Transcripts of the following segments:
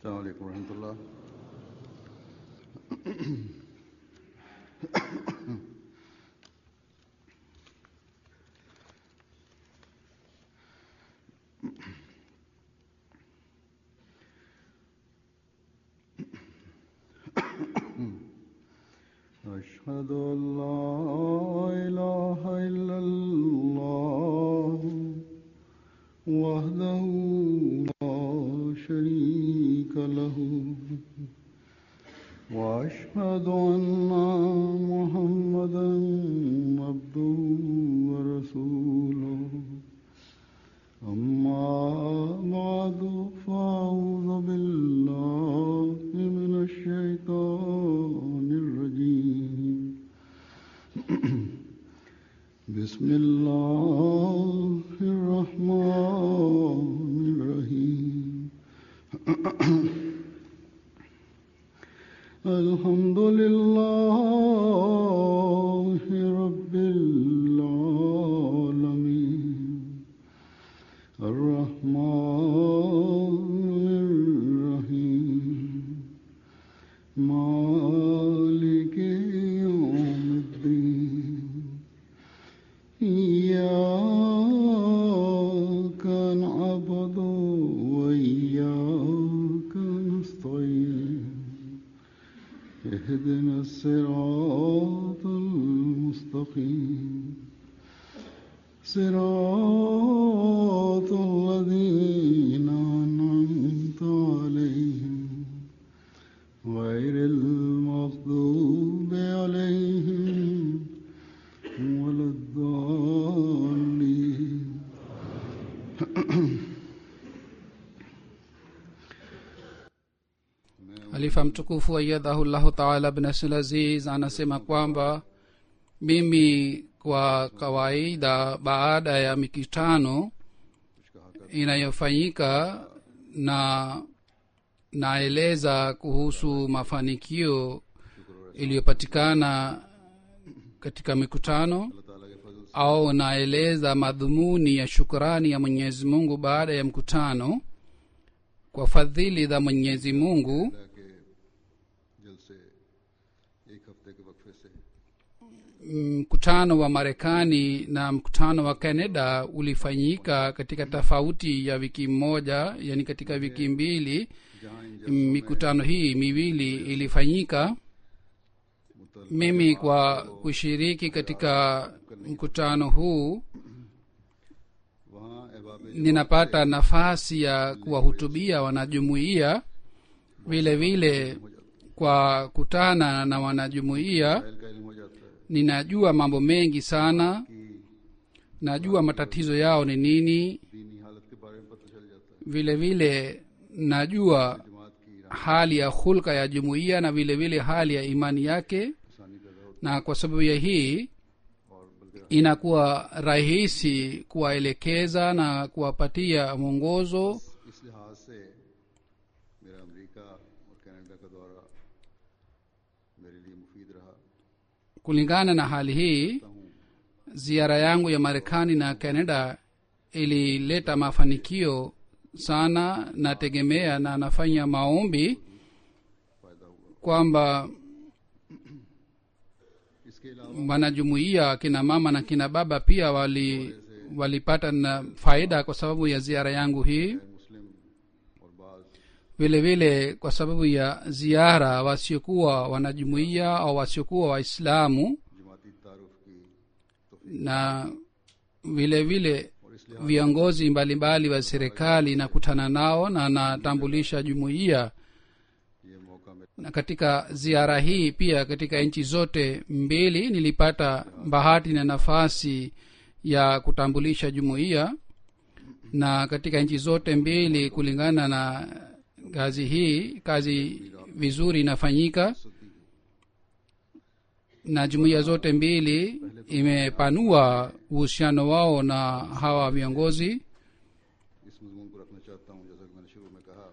السلام عليكم ورحمة الله أشهد أن لا إله إلا الله وحده لا شريك له وأشهد أن محمدا عبده ورسوله أما بعد فأعوذ بالله من الشيطان الرجيم بسم الله الرحمن الرحيم الحمد لله رب العالمين الرحمن الرحيم مالك يوم الدين إياك نعبد وإياك نستعين اهدنا الصراط المستقيم صراط الذين أنعمت عليهم غير المغضوب عليهم ولا الضالين halifa mtukufu ayadhahu llahu taala bnasl aziz anasema kwamba mimi kwa kawaida baada ya mikutano inayofanyika na naeleza kuhusu mafanikio iliyopatikana katika mikutano au naeleza madhumuni ya shukrani ya mwenyezi mungu baada ya mkutano kwa fadhili za mwenyezi mungu के जलसे एक हफ्ते के वक्फे से mkutano wa marekani na mkutano wa canada ulifanyika katika tofauti ya wiki moja yani katika wiki mbili जहाँ इन mikutano hii miwili ilifanyika mimi kwa kushiriki katika mkutano huu वहाँ अहबाब ninapata nafasi ya kuwahutubia wanajumuiya vile vile kwa kutana na wanajumuiya जहल का इल्म हो जाता है ninajua mambo mengi sana कि najua matatizo yao ni nini दीनी हालत के बारे में पता चल जाता है vile vile najua जमात की hali ya hulka ya jumuiya na vile vile hali ya imani yake आसानी पैदा होती na kwa sababu ya hii है और बल्कि inakuwa rahisi kuwaelekeza na kuwapatia mwongozo इस लिहाज से मेरा अमेरिका और कनाडा का दौरा मेरे लिए मुफीद रहा kulingana na hali hii हूँ ziara yangu ya marekani na canada ilileta mafanikio sana nategemea na nafanya maombi फायदा हुआ kwamba इसके अलावा wanajumuiya kina mama na kina baba pia wali walipata na faida kwa sababu ya ziara yangu hii मुस्लिम और बाज vile vile kwa sababu ya ziara wasiokuwa wanajumuiya au wasiokuwa waislamu जमाती तारुफ की na vile vile और इसलिए viongozi mbalimbali wa serikali nakutana nao na natambulisha jumuiya ये मौका मिला na katika ziara hii pia katika nchi zote mbili nilipata bahati na nafasi ya kutambulisha jumuiya na katika nchi zote mbili kulingana na kazi hii kazi vizuri inafanyika na jumuiya zote mbili imepanua uhusiano wao na hawa viongozi इस मजमून को रखना चाहता हूँ जैसा कि मैंने शुरू में कहा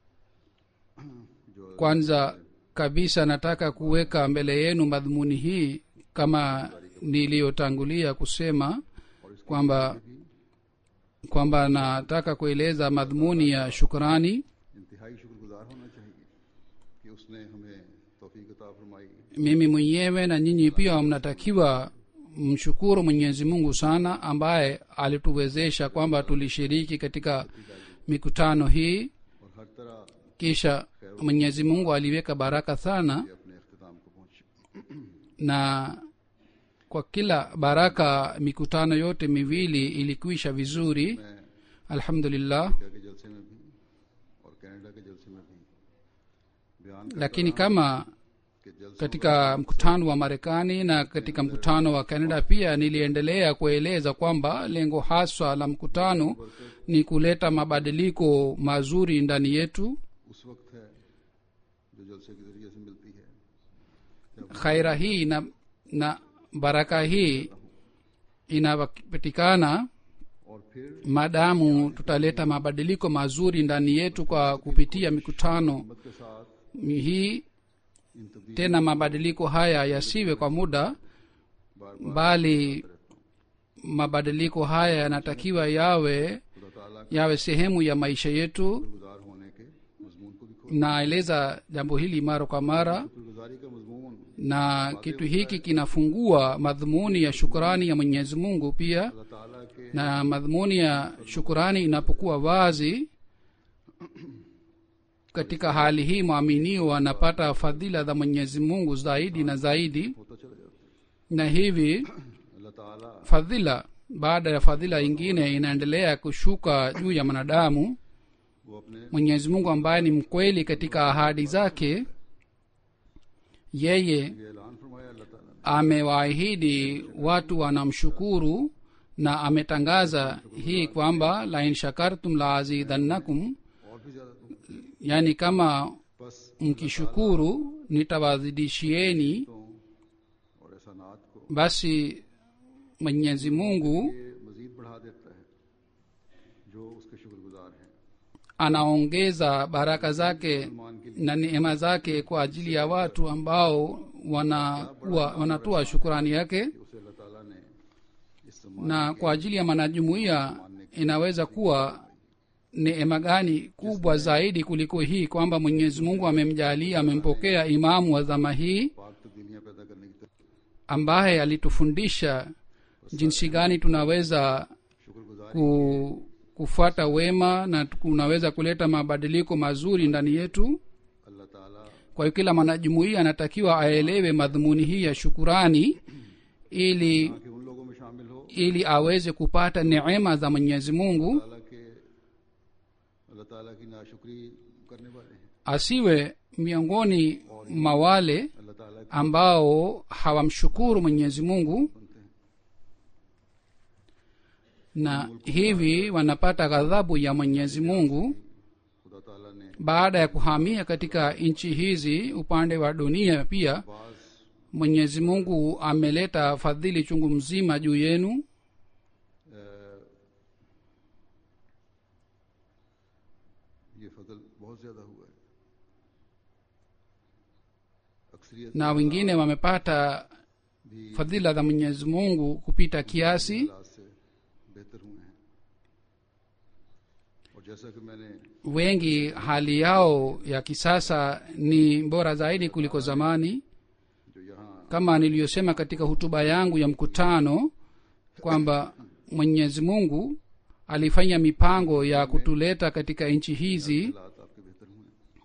जो kwanza kabisa nataka kuweka mbele yenu madhumuni hii kama niliyotangulia kusema kwamba kwamba nataka kueleza madhumuni ya shukrani इंतहाई शुक्रगुजार होना चाहिए कि उसने हमें तौफीक अता फरमाई mimi mwenyewe na nyinyi pia mnatakiwa mshukuru mwenyezi mungu sana ambaye alituwezesha kwamba tulishiriki katika mikutano hii और हर तरह kisha mwenyezi mungu aliweka baraka sana ये अपने अख्ताम को पहुंचे na kwa kila baraka mikutano yote miwili ilikwisha vizuri मैं alhamdulillah America के जलसे में भी और कनाडा के जलसे में भी बयान करता lakini रहा kama कि जलसों katika mkutano wa marekani na katika mkutano wa canada pia niliendelea kueleza kwamba lengo haswa la mkutano ni kuleta mabadiliko mazuri ndani yetu उस वक्त है जो जलसे के जरिए से मिलती है जब khaira hii na, na baraka hii inapatikana और फिर maadamu tutaleta mabadiliko mazuri ndani yetu kwa kupitia mikutano हिम्मत के साथ hii इन तब्दील tena mabadiliko haya yasiwe kwa muda बार बार bali mabadiliko haya yanatakiwa yawe खुदा ताला yawe sehemu ya maisha yetu गुजार होने के मजमून को भी खोल naeleza jambo hili mara kwa mara शुक्रगुजारी का मजमून na kitu hiki kinafungua madhumuni ya shukurani ya mwenyezi mungu pia अल्लाह ताला के na madhumuni ya shukurani inapokuwa wazi katika hali hii mwaminio anapata fadhila za mwenyezi mungu zaidi na zaidi होता चला जाता है na hivi अल्लाह ताला fadhila baada ya fadhila ingine inaendelea kushuka juu ya mwanadamu वो अपने mwenyezi mungu ambaye ni mkweli katika ahadi zake yeye ये ऐलान फरमाया अल्लाह ताला ने amewaahidi watu wanamshukuru na ametangaza hii kwamba lain shakartum la azidannakum और भी ज्यादा तुम yani kama बस mkishukuru nitawazidishieni तो और ऐसा नात को basi mwenyezi mungu ये मजीद बढ़ा देता है जो उसके शुक्रगुजार हैं anaongeza baraka zake मान के na neema zake kwa ajili ya watu ambao wanakuwa wanatoa shukurani yake लिए उसे अल्लाह ताला ने इस सम्मान na kwa ajili ya mwanajumuiya inaweza kuwa neema gani kubwa zaidi kuliko hii kwamba mwenyezi mungu amemjalia amempokea imamu wa zama hii पाक तब्दीलियां पैदा करने की तरफ ambaye alitufundisha jinsi gani tunaweza शुक्रगुजार ku, kufuata wema na kunaweza kuleta mabadiliko mazuri ndani yetu अल्लाह ताला kwa hiyo kila mwanajumuiya anatakiwa aelewe madhumuni hii ya shukurani ili कि उन लोगों में शामिल हो ili aweze kupata neema za mwenyezi mungu ताला के अल्लाह ताला की नाशुक्री करने वाले हैं asiwe miongoni mwa wale अल्लाह ताला के ambao hawamshukuru mwenyezi mungu बनते हैं na hivi wanapata ghadhabu ya mwenyezi mungu खुदा ताला ने baada ya kuhamia katika nchi hizi upande wa dunia pia बाज mwenyezi mungu ameleta fadhili chungu mzima juu yenu अ, ये फजल बहुत ज्यादा हुआ है अक्सरियत na wengine wamepata भी fadhila za mwenyezi mungu kupita kiasi हालात से बेहतर हुए हैं और जैसा कि मैंने wengi hali yao ya kisasa ni bora zaidi kuliko zamani जो यहाँ kama niliyosema katika hutuba yangu ya mkutano kwamba mwenyezi mungu alifanya mipango ya kutuleta katika nchi hizi हालात आपके बेहतर हुए हैं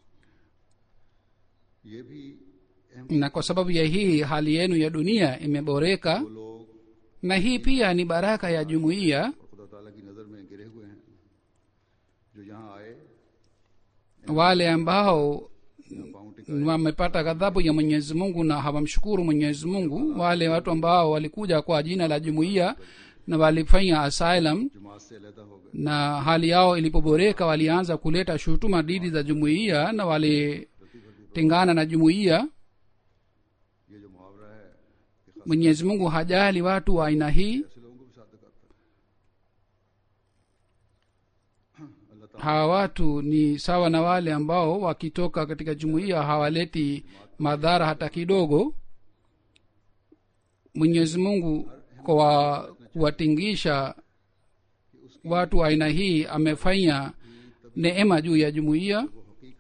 ये भी अहम na kwa sababu ya hii hali yenu ya dunia imeboreka वो लोग na hii pia ni baraka ya jumuiya और खुदा ताला की नजर में गिरे हुए हैं जो यहाँ आए wale ambao यहाँ पाँव टिका wamepata ghadhabu ya mwenyezi mungu na hawamshukuru mwenyezi mungu wale watu ambao walikuja kwa jina la jumuiya na walifanya asylum जमात से अलहदा हो गए na hali yao ilipoboreka walianza kuleta shutuma dhidi za jumuiya na walitengana na jumuiya ये जो मुहावरा है कि खास mwenyezi mungu hajali watu wa aina hii ऐसे लोगों को भी साथ करता है अल्लाह ताला hawa watu ni sawa na wale ambao wakitoka katika jumuiya hawaleti madhara hata kidogo mwenyezi mungu kwa kuwatingisha watu wa aina hii amefanya neema juu ya jumuiya वो हकीकी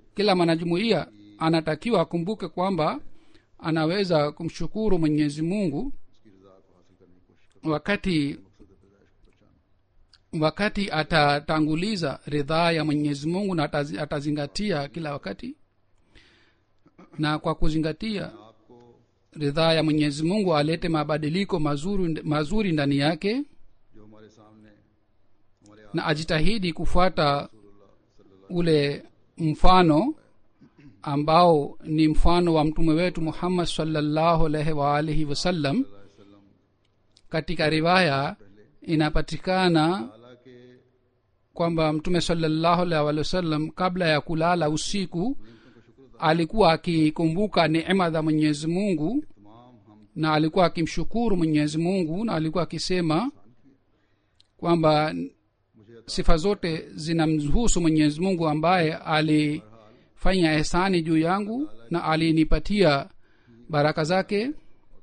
kila mwanajumuiya anatakiwa akumbuke kwamba anaweza kumshukuru mwenyezi mungu उसकी रजा को हासिल करने की कोशिश करो wakati मकसद पैदाइश को पहचानो wakati atatanguliza ridhaa ya mwenyezi mungu na atazi- atazingatia kila wakati na kwa kuzingatia आपको ridhaa ya mwenyezi mungu alete mabadiliko mazuri, mazuri ndani yake जो हमारे सामने हमारे na ajitahidi kufuata रसूलुल्लाह सल्लल्लाहु ule mfano ambao ni mfano wa mtume wetu muhammad salllahu alaihi waalihi wasallam अलैहि वसल्लम katika riwaya inapatikana ताला के kwamba mtume salllahu alaihi waalihi wasallam kabla ya kulala usiku alikuwa akikumbuka neema za mwenyezi mungu तमाम हम na alikuwa akimshukuru mwenyezi mungu na alikuwa akisema kwamba मुझे sifa zote zinamhusu mwenyezi mungu ambaye alifanya ehsani juu yangu na alinipatia baraka zake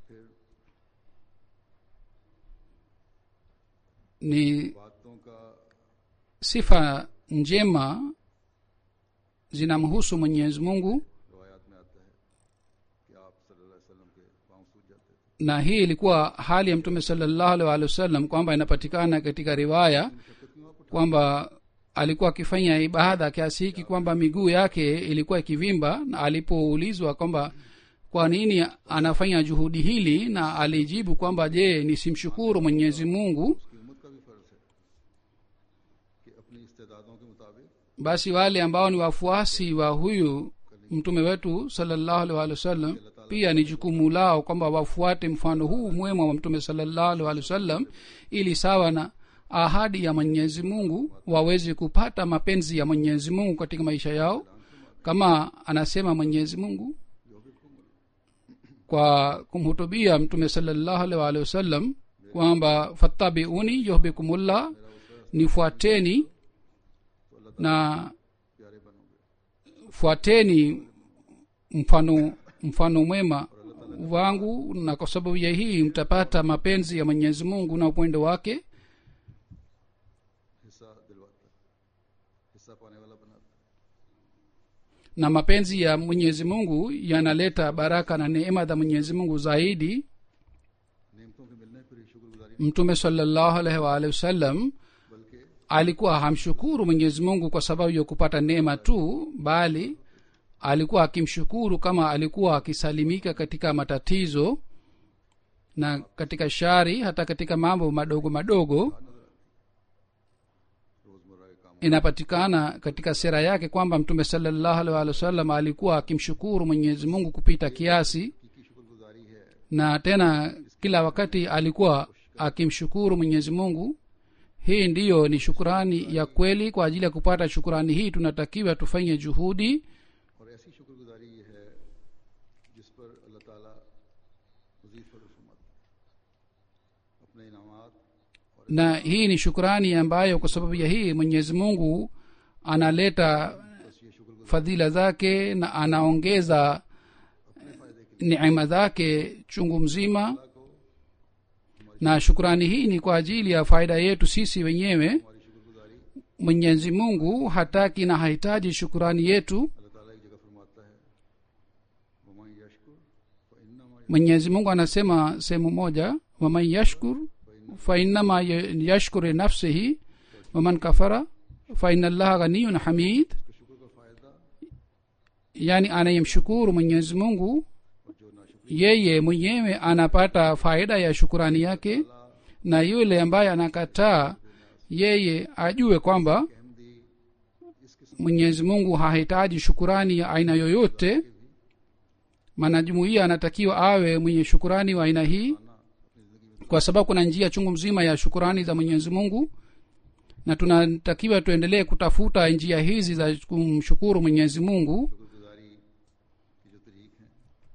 ni बातों का sifa njema zinamhusu mwenyezi mungu रवायात में आता है कि आप सल्लल्लाहु अलैहि वसल्लम के पांव सूज जाते थे na hii ilikuwa hali ya mtume salllahu alaihi waalihi wasallam kwamba inapatikana katika riwaya kwamba alikuwa akifanya ibada kiasi hiki kwamba miguu yake ilikuwa ikivimba na alipoulizwa kwamba kwa nini anafanya juhudi hili na alijibu kwamba je nisimshukuru mwenyezi mungu उसकी उम्मत का भी फर्ज है कि अपनी इस्तेदादों के मुताबिक basi wale ambao ni wafuasi wa huyu mtume wetu salllahu alaihi waalihi wasallam pia ni jukumu lao kwamba wafuate mfano huu mwema wa mtume salllahu alaihi waalihi wasallam ili sawa na ahadi ya mwenyezi mungu waweze kupata mapenzi ya mwenyezi mungu katika maisha yao kama anasema mwenyezi mungu kwa kumhutubia mtume salllahu alaihi waalihi wasallam kwamba fattabiuni yuhbikumullah nifuateni na प्यारे बनोगे fuateni mfano mfano mwema wangu na kwa sababu ya hii mtapata mapenzi ya mwenyezi mungu na upendo wake हिस्सा दिलवाता है हिस्सा पाने वाला बनाता है na mapenzi ya mwenyezi mungu yanaleta baraka na neema za mwenyezi mungu zaidi नेमतों के मिलने पर ही शुक्रगुजारी mtume salllahu alaihi waalihi wasallam बल्कि alikuwa hamshukuru mwenyezi mungu kwa sababu ya kupata neema tu bali alikuwa akimshukuru kama alikuwa akisalimika katika matatizo na katika shari hata katika mambo madogo madogo रोजमर्रा के काम inapatikana katika sera yake kwamba mtume salllahu alaihi waalihi wasallam alikuwa akimshukuru mwenyezi mungu kupita kiasi की शुक्रगुजारी है na tena kila wakati alikuwa akimshukuru mwenyezi mungu hii ndiyo ni shukurani ya kweli kwa ajili ya kupata shukurani hii tunatakiwa tufanye juhudi और ऐसी शुक्रगुजारी ये है जिस पर अल्लाह ताला मजीद फजल फरमाता है अपने इनामात और na hii ni shukurani ambayo kwa sababu ya hii mwenyezi mungu analeta बस ये शुक्रगुजारी fadhila zake na anaongeza neema zake chungu mzima को na shukurani hii ni kwa ajili ya faida yetu sisi wenyewe हमारी शुक्रगुजारी mwenyezi mungu hataki na hahitaji shukurani yetu अल्लाह ताला एक जगह फरमाता है वमन यशकुर फइन्नमा mwenyezi mungu anasema sehemu moja waman yashkur fainama yashkuru nafsihi waman kafara faina llaha ghaniyun hamid के शुक्र का फायदा yani anayemshukuru mwenyezi mungu और जो नाशुक्र yeye mwenyewe anapata faida ya shukurani yake na yule ambaye anakataa yeye ajue kwamba Ahmadi इस किस्म mwenyezi mungu hahitaji shukurani ya aina yoyote mwanajumuiya anatakiwa awe mwenye shukurani wa aina hii kwa sababu kuna njia chungu mzima ya shukurani za mwenyezi mungu na tunatakiwa tuendelee kutafuta njia hizi za kumshukuru mwenyezi mungu शुक्रगुजारी की जो तरीक हैं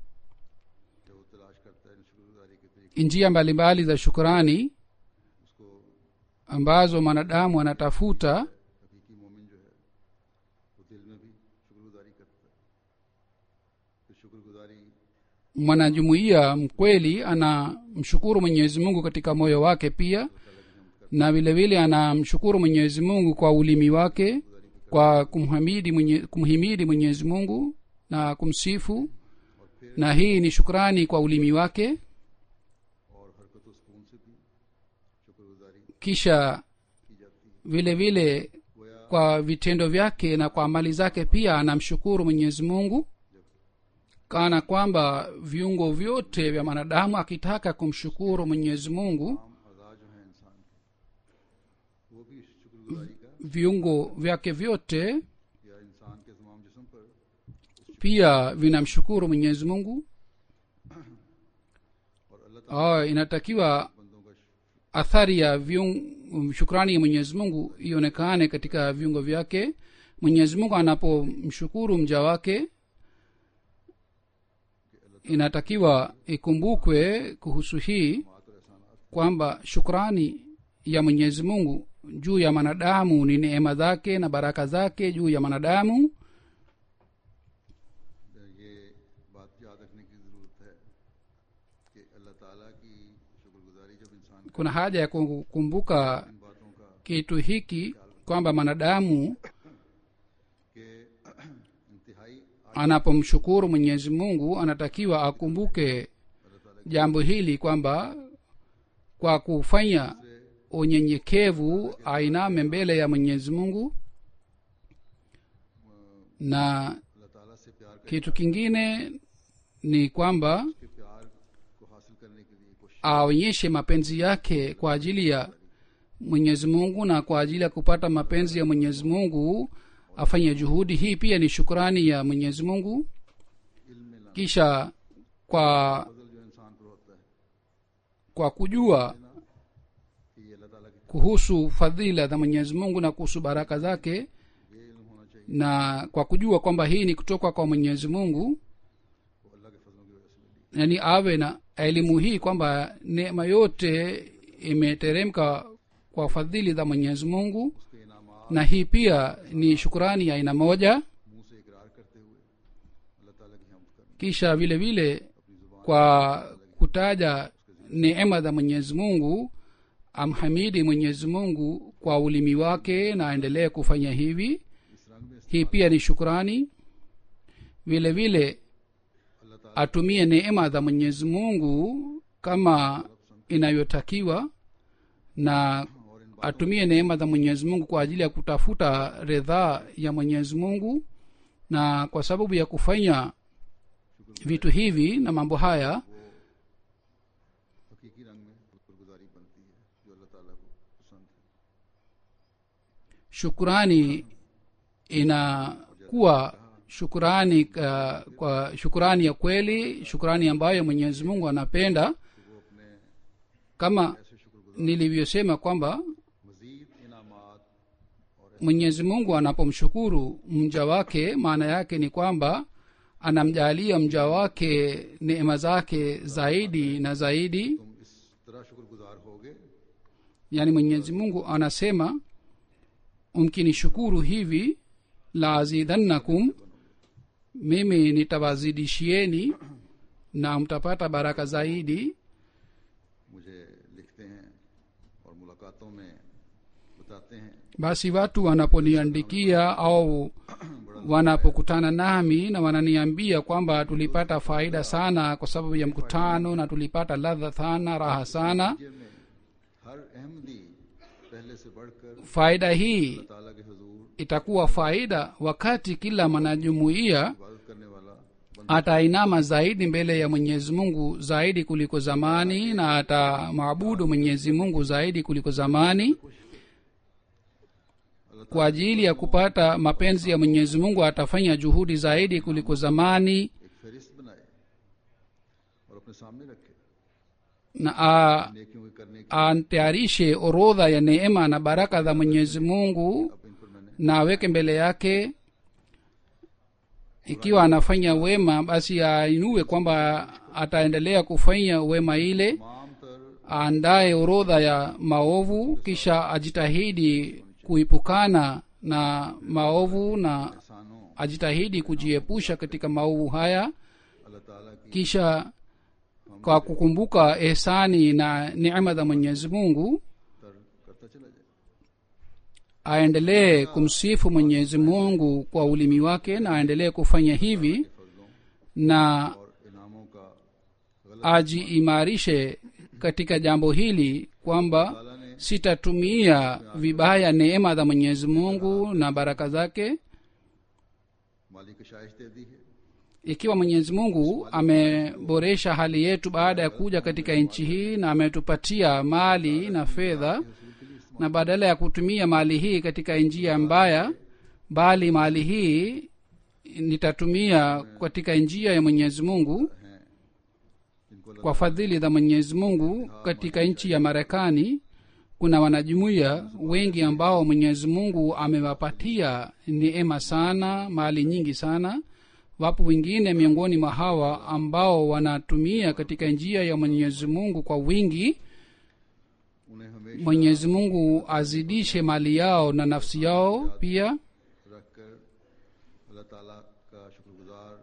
जो वो तलाश करता है इन शुक्रगुजारी के तरीके njia mbalimbali za shukurani उसको ambazo mwanadamu anatafuta हकीकी मोमिन जो है वो दिल में भी शुक्रगुजारी करता है फिर शुक्रगुजारी mwanajumuiya mkweli anamshukuru mwenyezi mungu katika moyo wake pia na vile vile anamshukuru mwenyezi mungu kwa ulimi wake गुजारी भी kwa kumhamidi mwenye, kumhimidi mwenyezi mungu na kumsifu और फिर na hii ni shukrani kwa ulimi wake और हरकत व सुकून से भी शुक्रगुजारी kisha की जाती है vile vile गोया kwa vitendo vyake na kwa amali zake pia anamshukuru mwenyezi mungu kana kwamba viungo vyote vya mwanadamu akitaka kumshukuru mwenyezi mungu आम अज़ा जो है इंसान के वो भी शुक्रगुजारी का viungo vyake vyote या इंसान के तमाम जिस्म पर pia vinamshukuru mwenyezi mungu और अल्लाह ताला oh, inatakiwa बंदों का शुक्र athari ya viung, shukrani ya mwenyezi mungu ionekane katika viungo vyake mwenyezi mungu anapomshukuru mja wake inatakiwa ikumbukwe kuhusu hii मात और एहसानात kwamba shukrani ya mwenyezi mungu juu ya mwanadamu ni neema zake na baraka zake juu ya mwanadamu ये बात याद रखने की ज़रूरत है कि अल्लाह ताला की शुक्रगुजारी जब इंसान kuna haja ya kukumbuka इन बातों का kitu hiki kwamba mwanadamu कि इंतहाई anapomshukuru mwenyezi mungu anatakiwa akumbuke अल्लाह ताला jambo hili kwamba kwa kufanya unyenyekevu ainame mbele ya mwenyezi mungu na अल्लाह ताला से प्यार कर kitu kingine ni kwamba के प्यार को हासिल करने के लिए कोशिश aonyeshe mapenzi yake kwa ajili ya mwenyezi mungu na kwa ajili ya kupata mapenzi ya mwenyezi mungu afanye juhudi hii pia ni shukrani ya mwenyezi mungu इल्म में लाना kisha kwa फजल जो इंसान पर होता है kwa kujua कि ये अल्लाह ताला की kuhusu fadhila za mwenyezi mungu na kuhusu baraka zake ये इल्म होना चाहिए na kwa kujua kwamba hii ni kutoka kwa mwenyezi mungu वो अल्लाह के फजलों की वजह से मिली yani awe na elimu hii kwamba neema yote imeteremka kwa fadhili za mwenyezi mungu उसके इनामात na hii pia ni shukurani ya aina moja मुंह से इकरार करते हुए अल्लाह ताला की हमद करनी kisha vile vile अपनी जुबान kwa kutaja neema za mwenyezi mungu amhamidi mwenyezi mungu kwa ulimi wake na aendelee kufanya hivi इस रंग में hii pia ni shukrani vile vile अल्लाह ताला atumie neema za mwenyezi mungu kama inayotakiwa na और इन atumie neema za mwenyezi mungu kwa ajili ya kutafuta ridhaa ya mwenyezi mungu na kwa sababu ya kufanya vitu hivi na mambo haya हकीकी रंग में शुक्रगुजारी बनती है जो अल्लाह ताला को पसंद है shukurani inakuwa shukurani ka, kwa shukurani ya kweli shukurani ambayo mwenyezi mungu anapenda कि वो अपने kama ऐसे शुक्रगुजार nilivyosema kwamba मजीद इनामात और mwenyezi mungu anapomshukuru mja wake maana yake ni kwamba anamjalia mja wake neema zake zaidi na zaidi तुम इस तरह शुक्रगुजार होगे yaani mwenyezi mungu anasema mkinishukuru hivi la azidannakum mimi nitawazidishieni na mtapata baraka zaidi मुझे लिखते हैं और मुलाकातों में बताते हैं basi watu wanaponiandikia au wanapokutana nami na wananiambia kwamba tulipata faida sana kwa sababu ya mkutano na tulipata ladha sana raha sana ये में हर अहमदी पहले से बढ़कर faida hii अल्लाह ताला के हजूर itakuwa faida wakati kila mwanajumuiya इबादत करने वाला बंदा atainama zaidi mbele ya mwenyezi mungu zaidi kuliko zamani na atamwabudu mwenyezi mungu zaidi kuliko zamani अल्लाह kwa ajili ya kupata mapenzi ya mwenyezi mungu atafanya juhudi zaidi kuliko zamani एक फहरिस्त बनाए और अपने सामने रखे na a- नेकियों के करने की atayarishe orodha ya neema na baraka za mwenyezi mungu अब इन पर मैंने na aweke mbele yake ikiwa anafanya wema basi ainue kwamba ataendelea kufanya wema ile तमाम तर aandaye orodha ya maovu kisha ajitahidi kuipukana na maovu na एहसानों ajitahidi kujiepusha katika maovu haya अल्लाह ताला की kisha kwa kukumbuka ehsani na neema za mwenyezi mungu तर करता चला जाए aendelee kumsifu mwenyezi mungu kwa ulimi wake na aendelee kufanya hivi फजलों na और इनामों का गलत ajiimarishe katika jambo hili kwamba ताला ने sitatumia vibaya neema za mwenyezi mungu na baraka zake माली कशाइश दे दी है ikiwa mwenyezi mungu ameboresha hali yetu baada ya kuja katika nchi hii na ametupatia mali na fedha na badala ya kutumia mali hii katika njia mbaya bali mali hii nitatumia katika njia ya mwenyezi mungu हैं जिनको kwa fadhili za mwenyezi mungu katika nchi ya marekani kuna wanajumuiya wengi ambao mwenyezi mungu amewapatia neema sana mali nyingi sana wapo wengine miongoni mwa hawa ambao wanatumia katika njia ya mwenyezi mungu kwa wingi उन्हें हमेशा mwenyezi mungu azidishe mali yao na nafsi yao pia रखकर अल्लाह ताला का शुक्रगुजार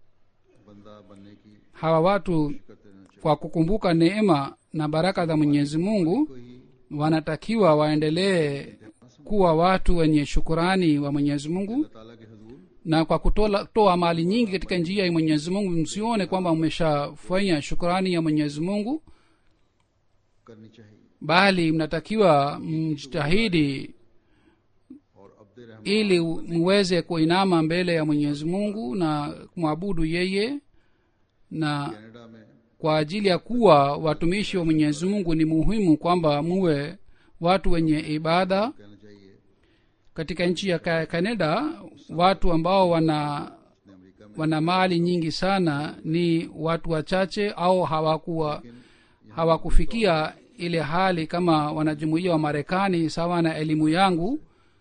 बंदा बनने की hawa watu करते रहना चाहिए kwa kukumbuka neema na baraka za mwenyezi mungu को ही wanatakiwa waendelee kuwa watu wenye shukurani wa mwenyezi mungu अल्लाह ताला के हजूर na kwa kutoa toa mali nyingi katika njia ya mwenyezi mungu msione kwamba mmeshafanya shukurani ya mwenyezi mungu करनी चाहिए bali mnatakiwa mjitahidi और Abd Rahman ili muweze kuinama mbele ya mwenyezi mungu na kumwabudu yeye na Canada में kwa ajili ya kuwa watumishi wa mwenyezi mungu ni muhimu kwamba muwe watu wenye ibada कहना चाहिए katika nchi ya Ka- canada watu ambao wana ने America में wana mali nyingi sana ni watu wachache au hawakuwa hawakufikia ile hali kama wanajumuia wa marekani sawa na elimu yangu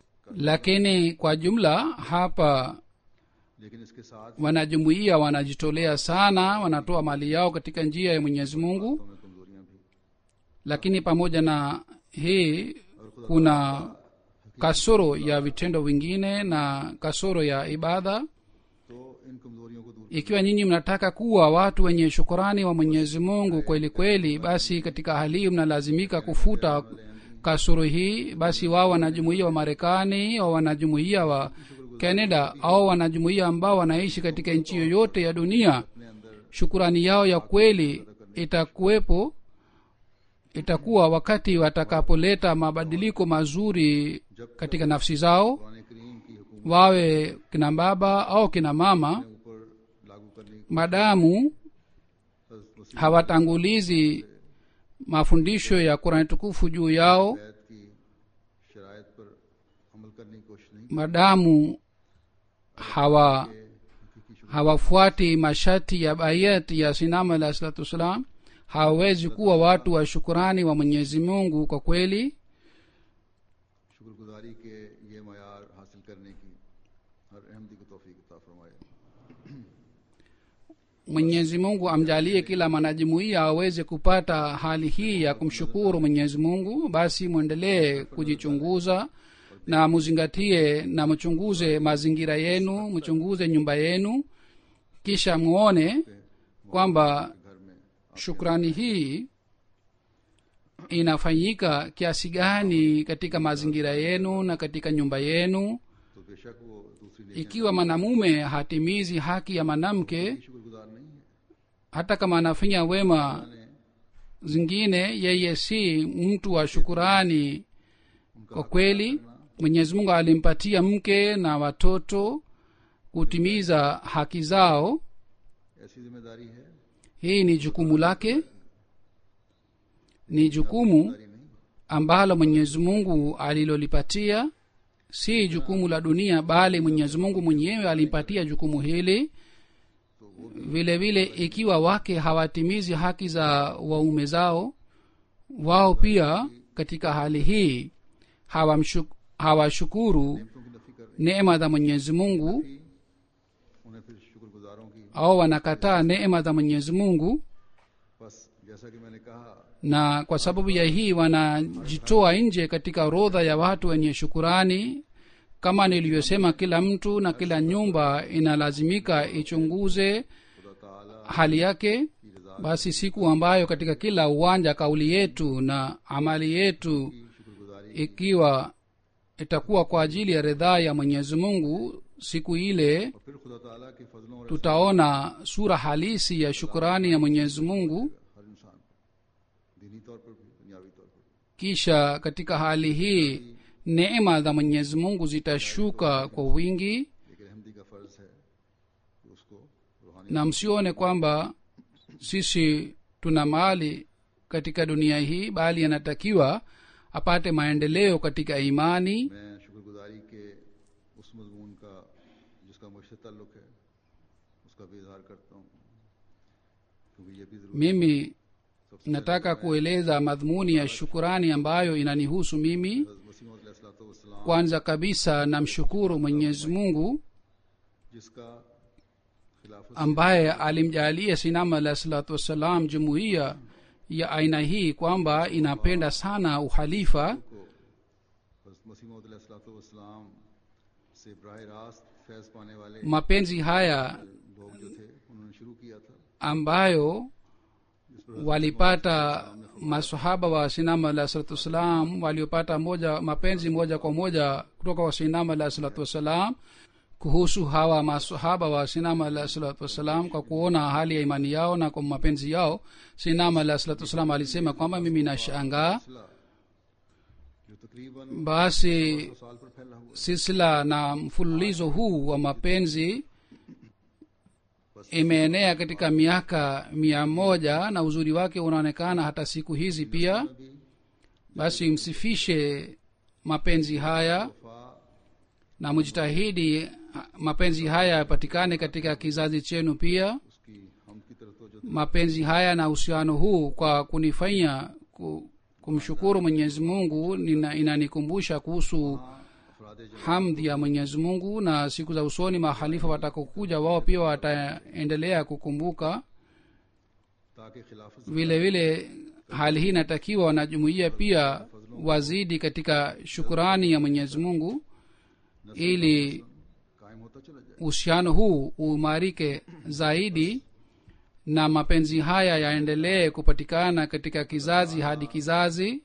lakini kwa jumla hapa लेकिन इसके साथ wanajumuia wanajitolea sana wanatoa mali yao katika njia ya mwenyezi mungu में कमजोरियां भी lakini pamoja na hii kuna kasoro ya vitendo vingine na kasoro ya ibada तो इन कमजोरियों को दूर ikiwa nyinyi mnataka kuwa watu wenye shukurani wa mwenyezi mungu kweli kweli basi katika hali hii mnalazimika kufuta kasoro hii basi wao wanajumuia wa marekani au wanajumuia wa canada au wanajumuia ambao wanaishi katika nchi yoyote ya dunia अपने अंदर shukurani yao ya kweli itakuwepo itakuwa wakati watakapoleta mabadiliko mazuri katika nafsi zao Quran करीम की हुकूमत wawe kina baba au kina mama के ऊपर लागू करने की madamu हज़रत मसीह hawatangulizi mafundisho ya kurani tukufu juu yao बैत की शराइत पर अमल करने की कोशिश नहीं madamu hawa की हकीकी शुक्र hawafuati masharti ya bayat ya sinama alah salatu wassalam hawawezi kuwa watu wa shukurani wa mwenyezi mungu kwa kweli शुक्रगुजारी के ये मैार हासिल करने की हर अहमदी को तोफ़ी अता फरमाए mwenyezi mungu amjalie kila mwanajumuiya aweze kupata hali hii ya kumshukuru mwenyezi mungu basi mwendelee kujichunguza na muzingatie na mchunguze mazingira yenu mchunguze nyumba yenu kisha muone kwamba घर में shukrani hii inafanyika kiasi gani katika mazingira yenu na katika nyumba yenu तो बेशक वो दूसरी नेकियां ikiwa mwanamume hatimizi haki ya mwanamke शुक्रगुजार नहीं है hata kama anafanya wema zingine yeye si mtu wa shukurani kwa kweli mwenyezi mungu alimpatia mke na watoto kutimiza haki zao ऐसी जिम्मेदारी है hii ni jukumu lake ni jukumu जिम्मेदारी नहीं ambalo mwenyezi mungu alilolipatia si jukumu la dunia bali mwenyezi mungu mwenyewe alimpatia jukumu hili vile vile ikiwa wake hawatimizi haki za waume zao wao pia katika hali hii hawamshu- hawashukuru नियमतों की नफी कर neema za mwenyezi mungu उन्हें फिर शुक्रगुजारों की au wanakataa neema za mwenyezi mungu बस जैसा कि मैंने कहा na kwa sababu ya hii wanajitoa nje katika orodha ya watu wenye shukurani kama nilivyosema kila mtu na kila nyumba inalazimika ichunguze खुदा ताला hali yake की रजा basi siku ambayo katika kila uwanja kauli yetu na amali yetu की शुक्रगुजारी ikiwa itakuwa kwa ajili ya ridhaa ya mwenyezi mungu siku ile और फिर खुदा ताला के फजलों और tutaona sura halisi ya shukurani ya mwenyezi mungu हर इंसान पर दीनी तौर पर भी दुनियावी तौर पर भी। kisha katika hali hii neema za mwenyezi mungu zitashuka kwa wingi एक रहमदी का फर्ज है कि उसको रूहानी na msione kwamba sisi tuna mali katika dunia hii bali anatakiwa apate maendeleo katika imani मैं शुक्रगुजारी के उस मजमून का जिसका मुझसे ताल्लुक है उसका भी इजहार करता हूँ क्योंकि ये भी जरूरी mimi सबसे nataka kueleza madhumuni ya shukurani ambayo inanihusu mimi मसीम kwanza kabisa namshukuru mwenyezi mungu जिसका खिलाफत ambaye alimjalia sinama alah salatu wassalam jumuiya ya aina hii kwamba inapenda sana uhalifa को हजरत मसीम वसलाम से बरह रास्त फैज पाने वाले mapenzi haya लोग जो थे उन्होंने शुरू किया था ambayo जिस पर walipata masahaba wa sinama alah salatu wassalam waliopata moja mapenzi moja kwa moja kutoka kwa sinama alah salatu wassalam kuhusu hawa masahaba wa sinama alah salatu wassalam kwa kuona hali ya imani yao na kwa mapenzi yao sinama alah salatu wassalam alisema kwamba mimi nashangaa सिलसिला जो तकरीबन basi सौ साल पर फैला हुआ silsila na mfululizo huu wa mapenzi imeenea katika miaka mia moja na uzuri wake unaonekana hata siku hizi pia भी basi msifishe mapenzi haya वफा na mjitahidi mapenzi haya yapatikane katika kizazi chenu pia उसकी हम की तरफ तो जो mapenzi haya na uhusiano huu kwa kunifanya ku, kumshukuru mwenyezi mungu nina- inanikumbusha kuhusu अफराद hamdi ya mwenyezi mungu na siku za usoni mahalifa watakokuja wao pia wataendelea kukumbuka ताकि खिलाफत vile vile hali hii inatakiwa wanajumuia pia wazidi katika shukurani ya mwenyezi mungu ili कायम होता चला जाए uhusiano huu uimarike zaidi na mapenzi haya yaendelee kupatikana katika kizazi hadi kizazi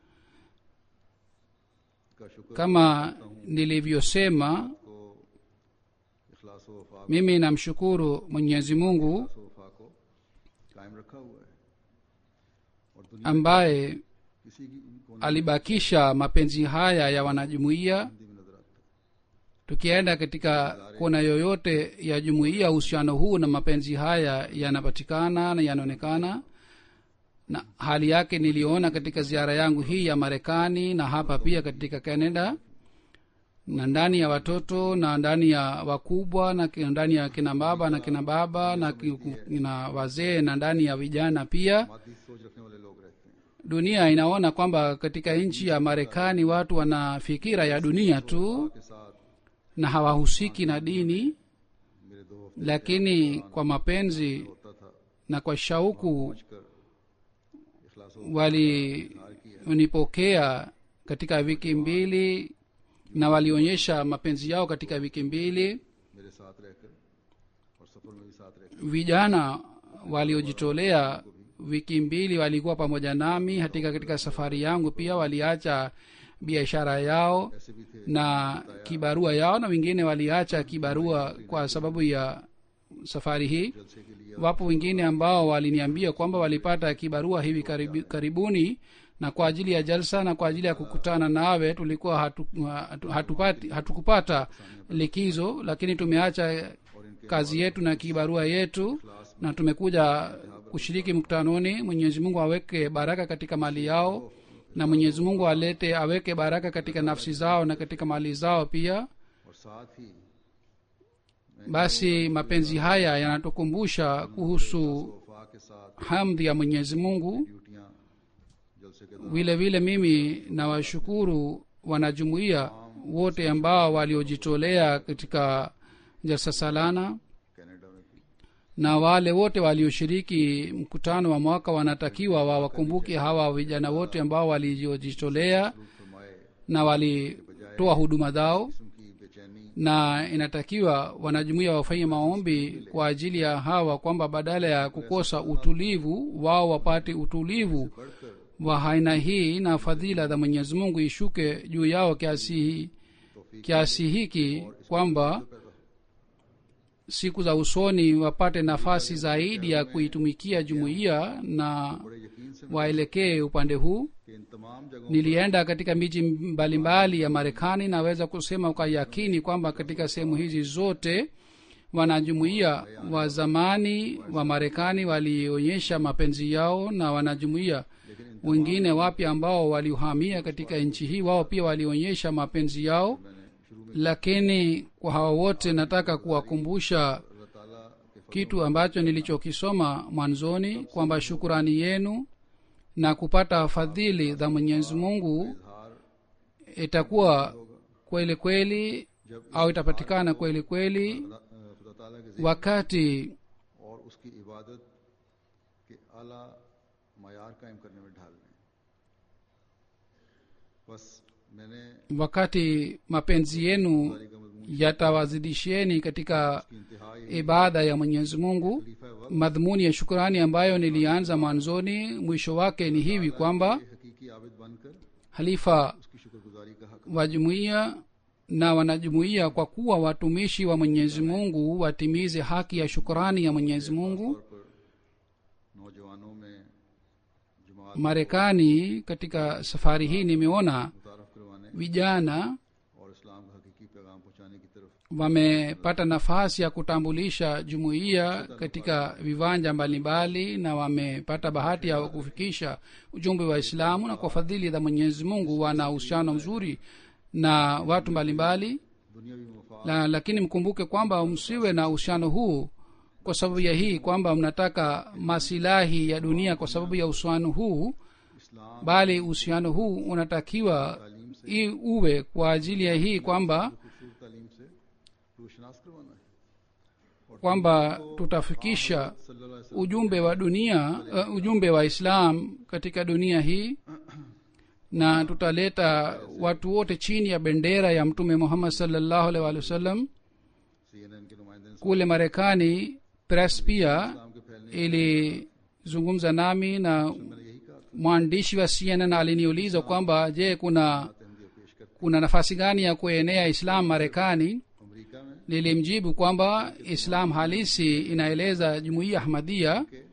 का शुक्र kama nilivyosema को इखलास व वफा mimi namshukuru mwenyezi mungu इखलास व वफा को कायम रखा हुआ है और दुनिया ambaye किसी की कोने alibakisha mapenzi haya ya wanajumuiya Hindi में नजर आता है tukienda katika kona yoyote ya jumuiya uhusiano huu na mapenzi haya yanapatikana na yanaonekana na hali yake niliona katika ziara yangu hii ya marekani na hapa pia katika canada na ndani ya watoto na ndani ya wakubwa na ki- ndani ya kina baba na kina baba na ki- na wazee na ndani ya vijana pia मादी सोच रखने वाले लोग रहते हैं dunia inaona kwamba katika nchi ya marekani watu wana fikira ya dunia tu के साथ na hawahusiki na dini मेरे दो lakini kwa mapenzi होता था na kwa shauku कर इखलास व walinipokea katika wiki mbili na walionyesha mapenzi yao katika wiki mbili मेरे साथ रहकर और सफर में भी साथ रहकर vijana waliojitolea wiki mbili walikuwa pamoja nami hatika katika safari yangu pia waliacha biashara yao ऐसे भी थे na kibarua yao na wengine waliacha kibarua kwa sababu ya safari hii जलसे के लिए wapo wengine ambao waliniambia kwamba walipata kibarua hivi karibu, karibuni na kwa ajili ya jalsa na kwa ajili ya kukutana nawe tulikuwa hatu, hatu, hatupati, hatukupata likizo lakini tumeacha kazi yetu na kibarua yetu na tumekuja kushiriki mkutanoni mwenyezi mungu aweke baraka katika mali yao na mwenyezi mungu alete aweke baraka katika nafsi zao na katika mali zao pia और साथ ही basi mapenzi haya yanatukumbusha kuhusu वफा के साथ hamdi ya mwenyezi mungu ड्यूटियां जलसे के दौरान vile vile mimi nawashukuru wanajumuiya wote ambao waliojitolea katika jalsa salana Canada में भी na wale wote walioshiriki mkutano wa mwaka wanatakiwa wawakumbuke hawa vijana wote ambao waliojitolea फरमाए na walitoa huduma zao किस्म की बेचैनी na inatakiwa wanajumuia wafanye maombi kwa ajili ya hawa kwamba badala ya kukosa utulivu wao wapate utulivu wa aina hii na fadhila za mwenyezi mungu ishuke juu yao kiasi kiasi hiki kwamba siku za usoni wapate nafasi zaidi ya kuitumikia jumuiya na बड़े यकीन से waelekee upande huu कि इन तमाम जगहों nilienda katika miji mbalimbali ya marekani naweza kusema kwa yakini kwamba katika sehemu hizi zote wanajumuiya wa zamani wa marekani walionyesha mapenzi yao na wanajumuiya wengine wapya ambao walihamia katika nchi hii wao pia walionyesha mapenzi yao मैंने शुरू में lakini kwa hawa wote nataka kuwakumbusha अल्लाह ताला के kitu ambacho nilichokisoma mwanzoni kwamba shukurani yenu na kupata fadhili za mwenyezi mungu इजहार itakuwa kweli kweli au itapatikana kweli kweli खुदा खुदा ताला के जिक्र wakati और उसकी इबादत के आला मैार कायम करने में ढाल लें बस मैंने wakati mapenzi yenu का मजमून yatawazidishieni katika की इंतहा ये ibada ya mwenyezi mungu खलीफा वक्त madhumuni ya shukurani ambayo nilianza mwanzoni mwisho wake ni hivi kwamba के हकीकी आबिद बनकर halifa उसकी शुक्रगुजारी का हक wa jumuiya na wanajumuiya kwa kuwa watumishi wa mwenyezi mungu watimize haki ya shukurani ya mwenyezi mungu तौर पर नौजवानों में जमात marekani katika safari hii nimeona मुतारफ करवाने vijana और इस्लाम का हकीकी पैगाम पहुंचाने की तरफ wamepata nafasi ya kutambulisha jumuiya katika viwanja mbalimbali na wamepata bahati ya kufikisha ujumbe wa islamu na kwa fadhili za mwenyezi mungu wana uhusiano mzuri na watu mbalimbali दुनियावी मफाद la, lakini mkumbuke kwamba msiwe na uhusiano huu kwa sababu ya hii kwamba mnataka masilahi ya dunia kwa sababu ya uhusiano huu Islam bali uhusiano huu unatakiwa i uwe kwa ajili ya hii kwamba खूबसूरत तालीम से रोशनास करवाना है kwamba tutafikisha सल्लल्लाहु अलैहि वसल्लम ujumbe wa dunia uh, ujumbe wa islam katika dunia hii na tutaleta watu wote chini ya bendera ya mtume muhammad salllahu alaihi waalihi wasallam CNN के नुमाइंदे ने kule marekani press pia इस्लाम के फैलने ilizungumza nami na मैंने यही कहा था mwandishi wa cnn aliniuliza kwamba je kuna तहमदिया पेश करते kuna nafasi gani ya kuenea islam marekani America में nilimjibu kwamba islam halisi inaeleza jumuiya ahmadia के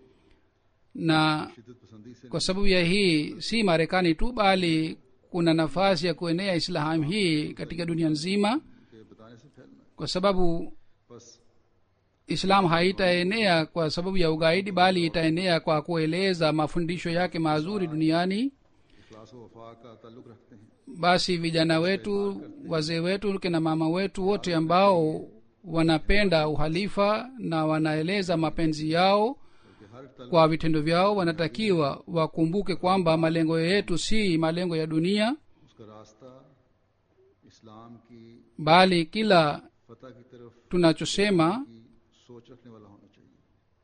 na शिदत पसंदी से kwa sababu ya hii si marekani tu bali kuna nafasi ya kuenea islam hii katika dunia nzima के बताने से फैलना है kwa sababu बस islam haitaenea kwa sababu ya ugaidi bali itaenea kwa kueleza mafundisho yake mazuri duniani इखलास व वफा का ताल्लुक रखते हैं basi vijana wetu wazee wetu kina mama wetu wote ambao wanapenda uhalifa na wanaeleza mapenzi yao क्योंकि हर तलब kwa vitendo vyao wanatakiwa wakumbuke kwamba malengo yetu si malengo ya dunia उसका रास्ता इस्लाम की bali kila फतह की तरफ tunachosema की सोच रखने वाला होना चाहिए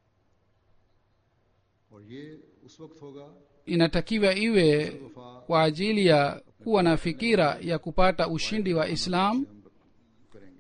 और ये उस वक्त होगा inatakiwa iwe वफा kwa ajili ya kuwa na fikira ya kupata ushindi wa islam हम करेंगे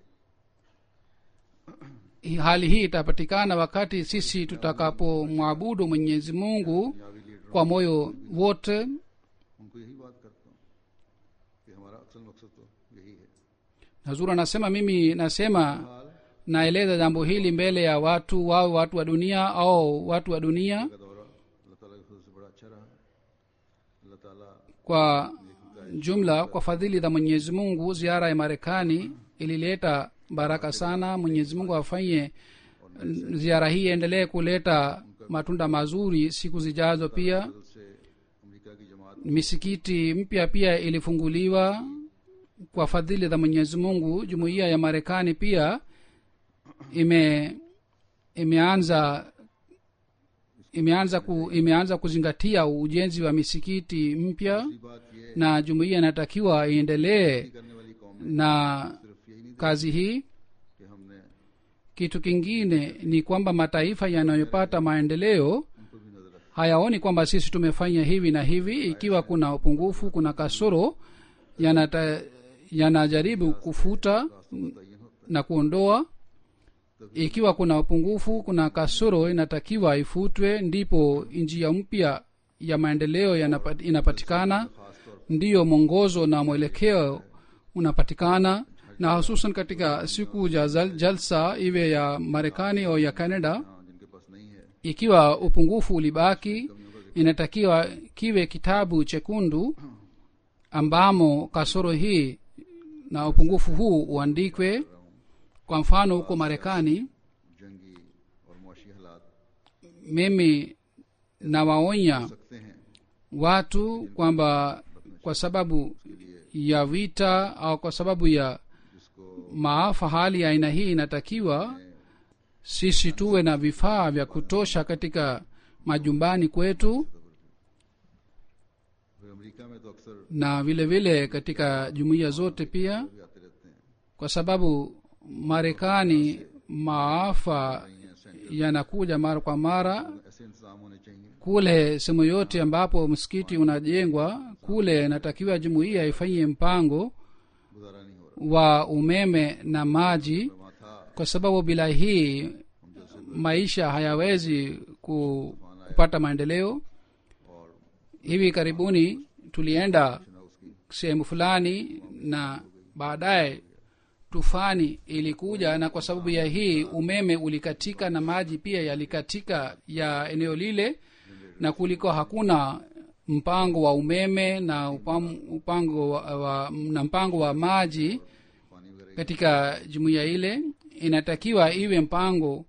hali hii itapatikana wakati sisi tutakapomwabudu mwenyezi mungu दुनियावी लीडरों kwa moyo wote उनको यही बात करता हूँ कि हमारा असल मकसद तो यही है hazur anasema mimi nasema हाल naeleza jambo hili mbele ya watu wao watu wa dunia au watu wa dunia का दौरा अल्लाह ताला के फजल से बड़ा अच्छा रहा अल्लाह ताला kwa jumla kwa fadhili za mwenyezi mungu ziara ya marekani ilileta baraka sana mwenyezi mungu afanye ziara hii endelee kuleta matunda mazuri siku zijazo pia फजल से अमेरिका की जमात misikiti mpya pia ilifunguliwa kwa fadhili za mwenyezi mungu jumuiya ya marekani pia ime imeanza imeanza ku, imeanza kuzingatia ujenzi wa misikiti mpya दूसरी बात ये na jumuiya inatakiwa iendelee करने वाली कौम na सिर्फ यही नहीं kazi hii कि हमने kitu kingine ni kwamba mataifa yanayopata maendeleo उन पर भी नजर रखी hayaoni kwamba sisi tumefanya hivi na hivi ikiwa kuna upungufu kuna kasoro yanata, yanajaribu kufuta मुतयन होता na kuondoa ikiwa kuna upungufu kuna kasoro inatakiwa ifutwe ndipo njia mpya ya maendeleo yanapa- inapatikana खास तौर ndiyo mwongozo na mwelekeo unapatikana na hususan katika siku za zal- jalsa iwe ya marekani au ya canada हाँ, जिनके पास नहीं है ikiwa upungufu ulibaki inatakiwa kiwe kitabu chekundu ambamo kasoro hii na upungufu huu uandikwe kwa mfano huko marekani जंगी और मुआशी हालात mimi nawaonya सकते हैं watu kwamba kwa sababu ya vita au kwa sababu ya जिसको maafa hali ya aina hii inatakiwa sisi tuwe na vifaa vya kutosha katika majumbani kwetu फिर America में तो अक्सर na vile vile katika jumuiya zote pia भी आते रहते हैं kwa sababu marekani maafa yanakuja mara kwa mara ऐसे इंतजाम होने चाहिए kule sehemu yote ambapo msikiti unajengwa kule inatakiwa jumuiya ifanyie mpango गुजारा नहीं हो wa umeme na maji रहा वहाँ था kwa sababu bila hii maisha hayawezi ku, kupata maendeleo और hivi karibuni tulienda ना उसकी sehemu fulani na baadaye tufani ilikuja na kwa sababu ya hii umeme ulikatika na maji pia yalikatika ya eneo lile na kuliko hakuna mpango wa umeme na upam, upango wa, wa, na mpango wa maji पानी वगैरह katika jumuiya ile inatakiwa iwe mpango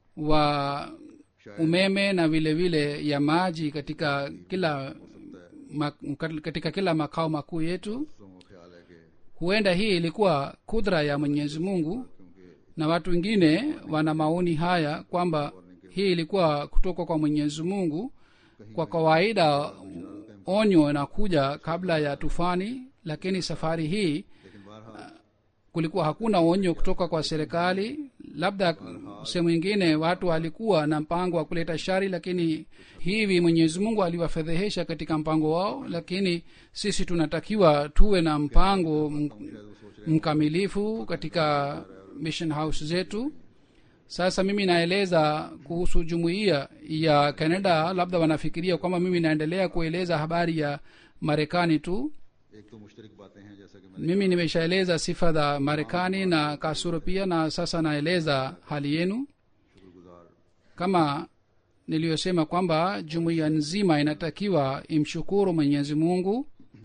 wa umeme na vile vile ya maji katika kila ma, katika kila makao makuu yetu दूसरों को ख्याल है कि huenda hii ilikuwa kudra ya mwenyezi mungu क्योंकि na watu wengine wana maoni haya kwamba hii ilikuwa kutoka kwa mwenyezi mungu kwa kawaida onyo inakuja kabla ya tufani lakini safari hii लेकिन बहरहाल kulikuwa hakuna onyo kutoka kwa serikali labda sehemu ingine watu walikuwa na mpango wa kuleta shari lakini hivi mwenyezi mungu aliwafedhehesha katika mpango wao lakini sisi tunatakiwa tuwe na mpango m- mkamilifu katika mission house zetu sasa mimi naeleza kuhusu jumuiya ya canada labda wanafikiria kwamba mimi naendelea kueleza habari ya marekani tu एक तो मुश्तरक बातें हैं जैसा कि मैंने mimi nimeshaeleza sifa za marekani na kasuro pia na sasa naeleza hali yenu शुक्रगुजार kama niliyosema kwamba jumuiya nzima inatakiwa imshukuru mwenyezi mungu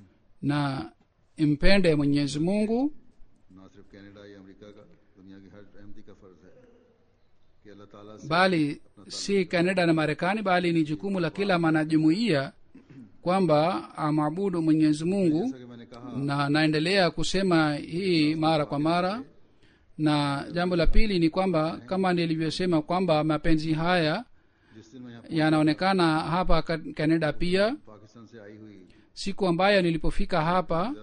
na impende mwenyezi mungu ना सिर्फ कनाडा या अमेरिका का दुनिया की हर अहमदी का फर्ज है कि अल्लाह ताला से bali si canada na marekani bali ni jukumu la kila mwanajumuiya kwamba amwabudu mwenyezi mungu जैसा कि मैंने कहा na naendelea kusema hii mara kwa mara na jambo la pili ni kwamba kama nilivyosema kwamba mapenzi haya जिस दिन मैं यहाँ yanaonekana hapa ka- canada pia Pakistan से आई हुई siku ambayo nilipofika hapa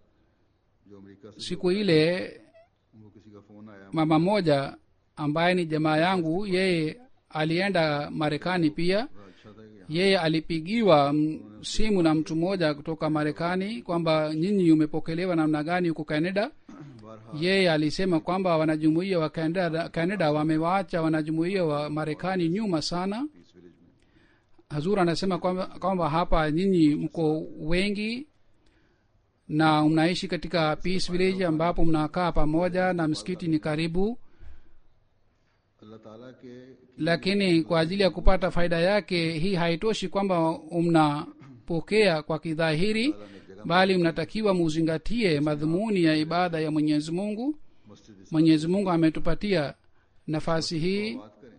जो अमेरिका से siku ile उनको किसी का फोन आया mama moja ambaye ni jamaa yangu yeye alienda marekani pia बड़ा अच्छा था कि yeye alipigiwa m- simu na mtu mmoja kutoka marekani kwamba nyinyi umepokelewa namna gani huko canada बहरहाल yeye alisema kwamba wanajumuia wa canada, canada wamewaacha wanajumuia wa marekani nyuma sana Peace Village में hazur anasema kwamba, kwamba hapa nyinyi mko wengi na mnaishi katika peace village ambapo mnakaa pamoja na msikiti ni karibu अल्लाह ताला के lakini kwa ajili ya kupata faida yake hii haitoshi kwamba mnapokea kwa kidhahiri bali mnatakiwa muzingatie madhumuni ya ibada ya mwenyezi mungu मस्जिद इस mwenyezi mungu ametupatia nafasi hii बात करें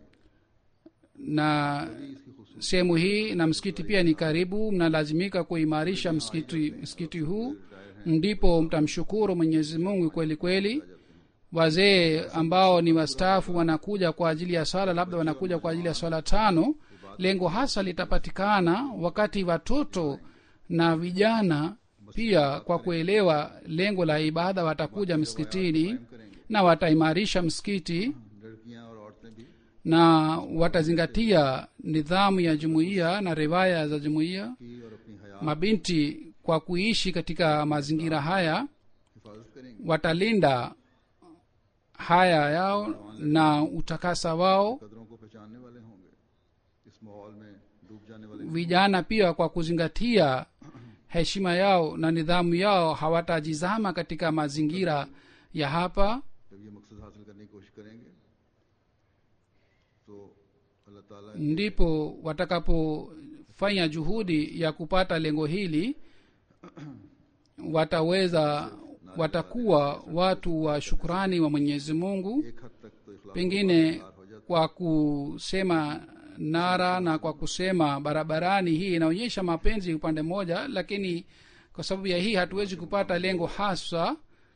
na इसकी खूबसूरती sehemu hii na msikiti pia ni karibu mnalazimika kuimarisha msikiti, msikiti huu ndipo mtamshukuru mwenyezi mungu kweli kweli wazee ambao ni wastaafu wanakuja kwa ajili ya swala labda wanakuja kwa ajili ya swala tano lengo hasa litapatikana wakati watoto na vijana pia kwa kuelewa lengo la ibada watakuja msikitini na wataimarisha msikiti लड़कियां और औरतें भी na watazingatia nidhamu ya jumuiya na riwaya za jumuiya की और अपनी हया mabinti kwa kuishi katika mazingira haya हिफाजत करेंगे watalinda haya yao na utakasa wao कदरों को पहचानने वाले होंगे इस माहौल में डूब जाने वाले vijana pia kwa kuzingatia heshima yao na nidhamu yao hawatajizama katika mazingira ya hapa जब ये मकसद हासिल करने की कोशिश करेंगे तो अल्लाह ताला ndipo watakapofanya juhudi ya kupata lengo hili wataweza watakuwa watu wa shukrani wa mwenyezi mungu एक हद तक तो इखलास pengine kwa kusema nara na kwa kusema barabarani hii inaonyesha mapenzi upande mmoja lakini kwa sababu ya hii hatuwezi kupata lengo haswa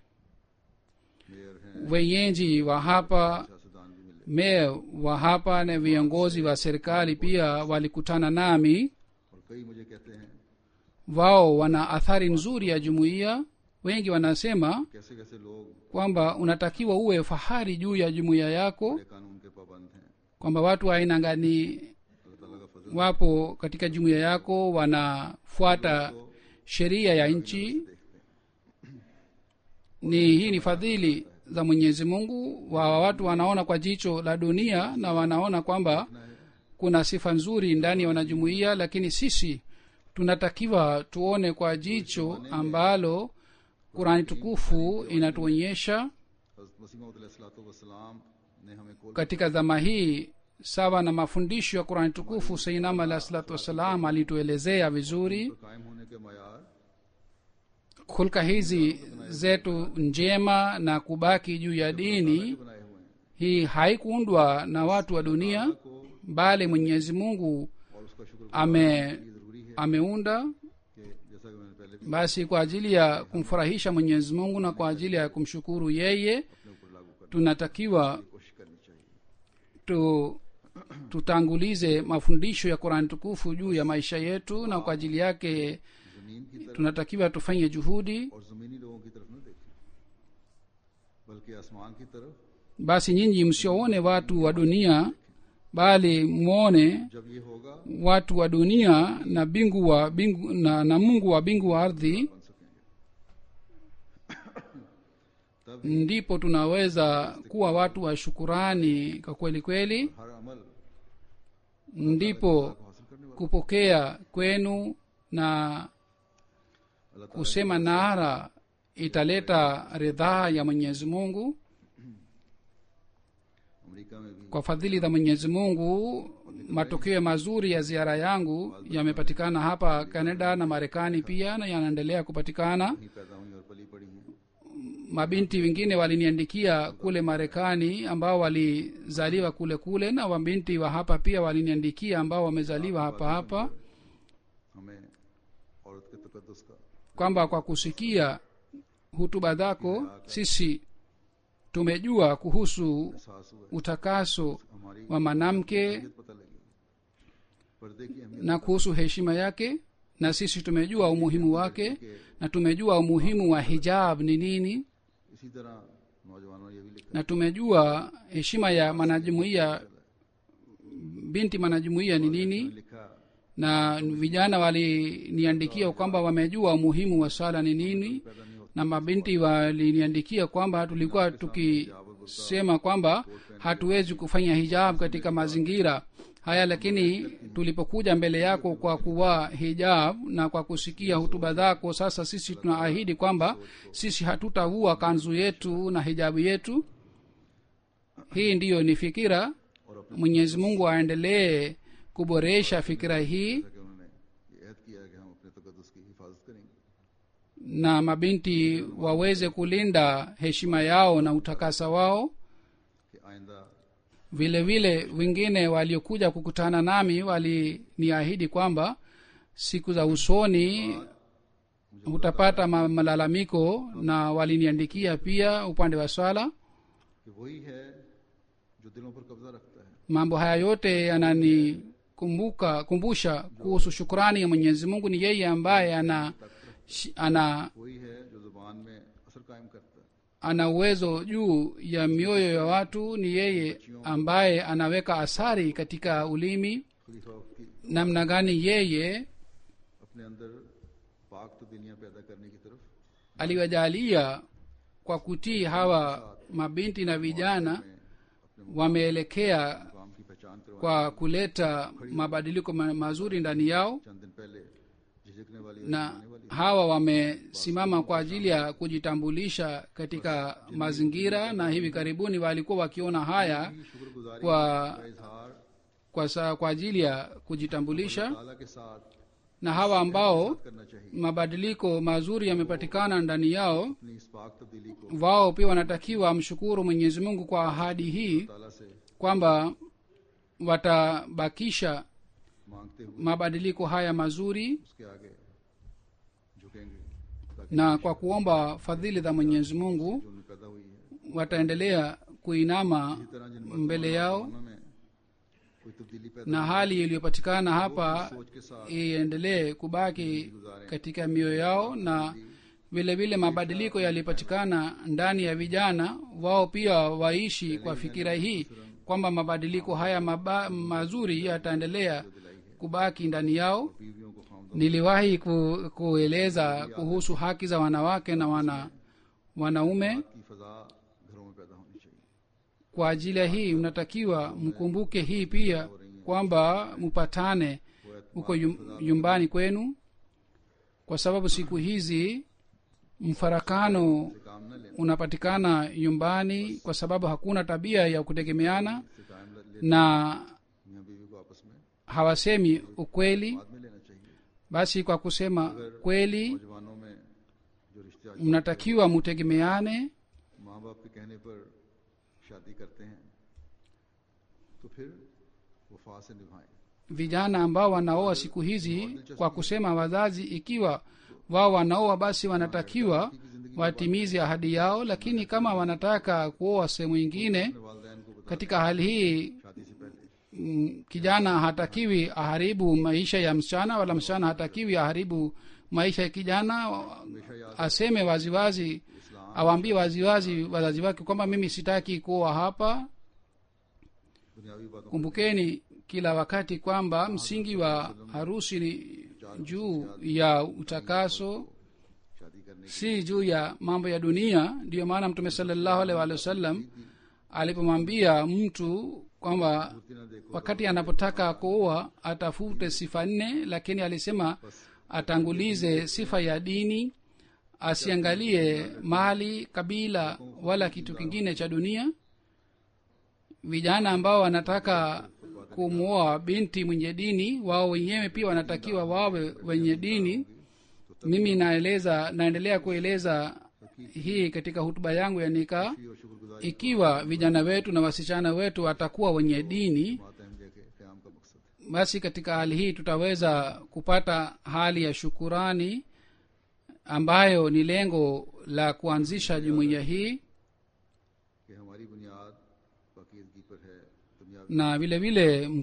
mayor हैं wenyeji wa hapa सियासतदान भी मिले meya wa hapa na viongozi wa serikali pia walikutana nami और कई मुझे कहते हैं wao wana athari nzuri ya jumuiya wengi wanasema कैसे कैसे लोग kwamba unatakiwa uwe fahari juu ya jumuiya yako बड़े कानून के पाबंद हैं kwamba watu wa aina gani अल्लाह ताला का फजल wapo katika jumuiya yako wanafuata sheria ya nchi देखते हैं ni hii ni fadhili za mwenyezi mungu wa watu wanaona kwa jicho la dunia na wanaona kwamba kuna sifa nzuri ndani ya wanajumuiya lakini sisi tunatakiwa tuone kwa jicho ambalo kurani tukufu inatuonyesha हज़रत मसीह वसलाम ने हमें कोल katika zama hii sawa na mafundisho ya kurani tukufu sainam alah salatu wassalam alituelezea vizuri पर कायम होने के मैार hulka hizi zetu njema na kubaki juu ya dini बनाए हुए हैं hii haikuundwa na watu wa dunia को bali mwenyezi mungu और उसका शुक्र ame ये जरूरी है ameunda कि जैसा कि मैंने पहले भी basi kwa ajili ya kumfurahisha mwenyezi mungu na kwa ajili ya kumshukuru yeye अपने ऊपर लागू करने tunatakiwa की कोशिश करनी चाहिए tu tutangulize mafundisho ya qurani tukufu juu ya maisha yetu na kwa ajili yake जमीन की तरफ tunatakiwa tufanye juhudi और जमीनी लोगों की तरफ न देखें बल्कि आसमान की तरफ basi nyinyi msioone watu wa dunia bali mwone जब ये होगा watu wa dunia na bingu wa bingu na, na mungu wa bingu wa ardhi बन सकेंगे तब ndipo tunaweza kuwa watu wa shukurani kwa kweli kweli हर अमल ndipo को हासिल करने वाला kupokea kwenu na अल्लाह ताला kusema nara italeta ridhaa ya mwenyezi mungu America में भी kwa fadhili za mwenyezi mungu matokeo mazuri ya ziara yangu yamepatikana hapa canada na marekani pia na yanaendelea kupatikana ही पैदा हुई और पली पड़ी हैं mabinti wengine waliniandikia kule marekani ambao walizaliwa kule kule na wabinti wa hapa pia waliniandikia ambao wamezaliwa hapa hapa हमें औरत के तकदस का kwamba kwa kusikia hutuba zako sisi tumejua kuhusu एहसास हुआ utakaso हमारी wa mwanamke अहमियत पता लगी पर्दे की अहमियत na kuhusu heshima yake na sisi tumejua umuhimu wake na tumejua umuhimu wa hijab ni nini इसी तरह नौजवानों ने ये भी लिखा na tumejua heshima ya mwanajumuiya binti mwanajumuiya ni nini लिखा na vijana waliniandikia kwamba wamejua umuhimu wa sala ni nini पैदा नहीं होता na mabinti waliniandikia kwamba tulikuwa tukisema kwamba hatuwezi kufanya hijab katika mazingira haya lakini tulipokuja mbele yako kwa kuvaa hijab na kwa kusikia hutuba zako sasa sisi tunaahidi kwamba sisi hatutavua kanzu yetu na hijabu yetu hii ndiyo ni fikira और अपने mwenyezi mungu aendelee kuboresha fikira hii कि उन्होंने ये ऐद किया कि हम अपने तकदस की हिफाजत करेंगे na mabinti waweze kulinda heshima yao na utakasa wao कि आइंदा vile vile wengine waliokuja kukutana nami waliniahidi kwamba siku za usoni utapata ma- malalamiko na waliniandikia pia upande wa swala कि वही है जो दिलों पर कब्जा रखता है mambo haya yote yananikumbuka kumbusha kuhusu shukrani ya mwenyezi mungu ni yeye ambaye ana shi- ana वही है जो जुबान में असर कायम करता है ana uwezo juu ya mioyo ya watu ni yeye ambaye anaweka athari katika ulimi खलीफा वक्त की namna gani yeye अपने अंदर पाक तो दुनिया पैदा करने की तरफ aliwajalia kwa kutii hawa mabinti na vijana में अपने wameelekea मुकाम की पहचान करवाने kwa kuleta mabadiliko ma- mazuri ndani yao चंद दिन पहले झिझकने वाली और na शर्माने वाली hawa wamesimama kwa ajili ya kujitambulisha katika mazingira na hivi karibuni walikuwa wakiona haya शुक्रगुजारी kwa का इजहार kwa, sa, kwa ajili ya kujitambulisha ताला के साथ na hawa ambao करना चाहिए mabadiliko mazuri yamepatikana ndani yao अपनी इस पाक तब्दीली को wao pia wanatakiwa mshukuru mwenyezi mungu kwa ahadi hii ताला से kwamba watabakisha मांगते हुए mabadiliko haya mazuri उसके आगे झुकेंगे ताकि na kwa kuomba fadhili za mwenyezi mungu जो उनमें पैदा हुई है wataendelea kuinama इसी तरह जिन mbele yao वर्तमान में कोई तब्दीली पैदा na hali iliyopatikana hapa सोच के साथ iendelee kubaki katika mioyo yao na vile vile mabadiliko yaliyopatikana ndani ya vijana wao pia waishi kwa fikira hii kwamba mabadiliko haya maba, mazuri yataendelea kubaki ndani yao बीवियों को खामद niliwahi ku, kueleza kuhusu haki za wanawake na wana wanaume की फजा घरों में पैदा होनी चाहिए kwa ajili ya hii mnatakiwa mkumbuke hii pia kwamba mpatane huko yum- nyumbani kwenu kwa sababu siku hizi mfarakano से काम न लेना unapatikana nyumbani kwa sababu hakuna tabia ya kutegemeana से टाइम ले na मियाँ बीवी को आपस में hawasemi ukweli बाद में लेना चाहिए basi kwa kusema kweli नौजवानों में जो रिश्ते आज mnatakiwa mutegemeane माँ बाप के कहने पर शादी करते हैं तो फिर वफा से निभाएं vijana ambao wanaoa siku hizi kwa kusema wazazi ikiwa wao wanaoa basi wanatakiwa watimize ahadi yao lakini kama wanataka kuoa sehemu ingine अपने वालदेन को बता katika hali hii शादी से पहले mm, kijana hatakiwi aharibu maisha ya msichana wala msichana hatakiwi aharibu maisha ya kijana हमेशा याद aseme waziwazi awaambie waziwazi wazazi wake kwamba mimi sitaki kuoa hapa दुनियावी बातों kumbukeni kila wakati kwamba msingi wa harusi ni juu ya utakaso शादी करने si juu ya mambo ya dunia ndiyo maana mtume salallahu alaihi waalihi wasallam alipomwambia mtu kwamba की न देखो wakati anapotaka kuoa atafute sifa nne lakini alisema atangulize sifa ya dini asiangalie mali kabila wala kitu kingine cha dunia vijana ambao wanataka kumwoa binti mwenye dini wao wenyewe pia wanatakiwa wawe wenye dini mimi naeleza naendelea kueleza hii katika hutuba yangu ya nikaa और शुक्रगुजारी ikiwa vijana wetu na wasichana wetu watakuwa wenye dini मातहम के क्याम का मकसद है basi katika hali hii tutaweza kupata hali ya shukurani ambayo ni lengo la kuanzisha jumuiya hii कि हमारी बुनियाद पाकीदगी पर है दुनियावी na vile vile m-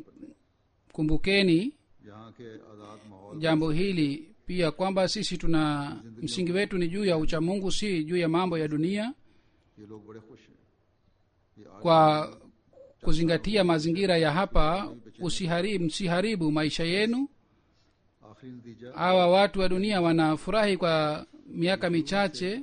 kumbukeni यहाँ के आज़ाद माहौल jambo hili pia kwamba sisi tuna msingi wetu ni juu ya uchamungu si juu ya mambo ya dunia ये लोग बड़े खुश हैं ये आज kwa kuzingatia mazingira ya hapa usiharibu msiharibu maisha yenu आखिरी नतीजा hawa watu wa dunia wanafurahi kwa miaka michache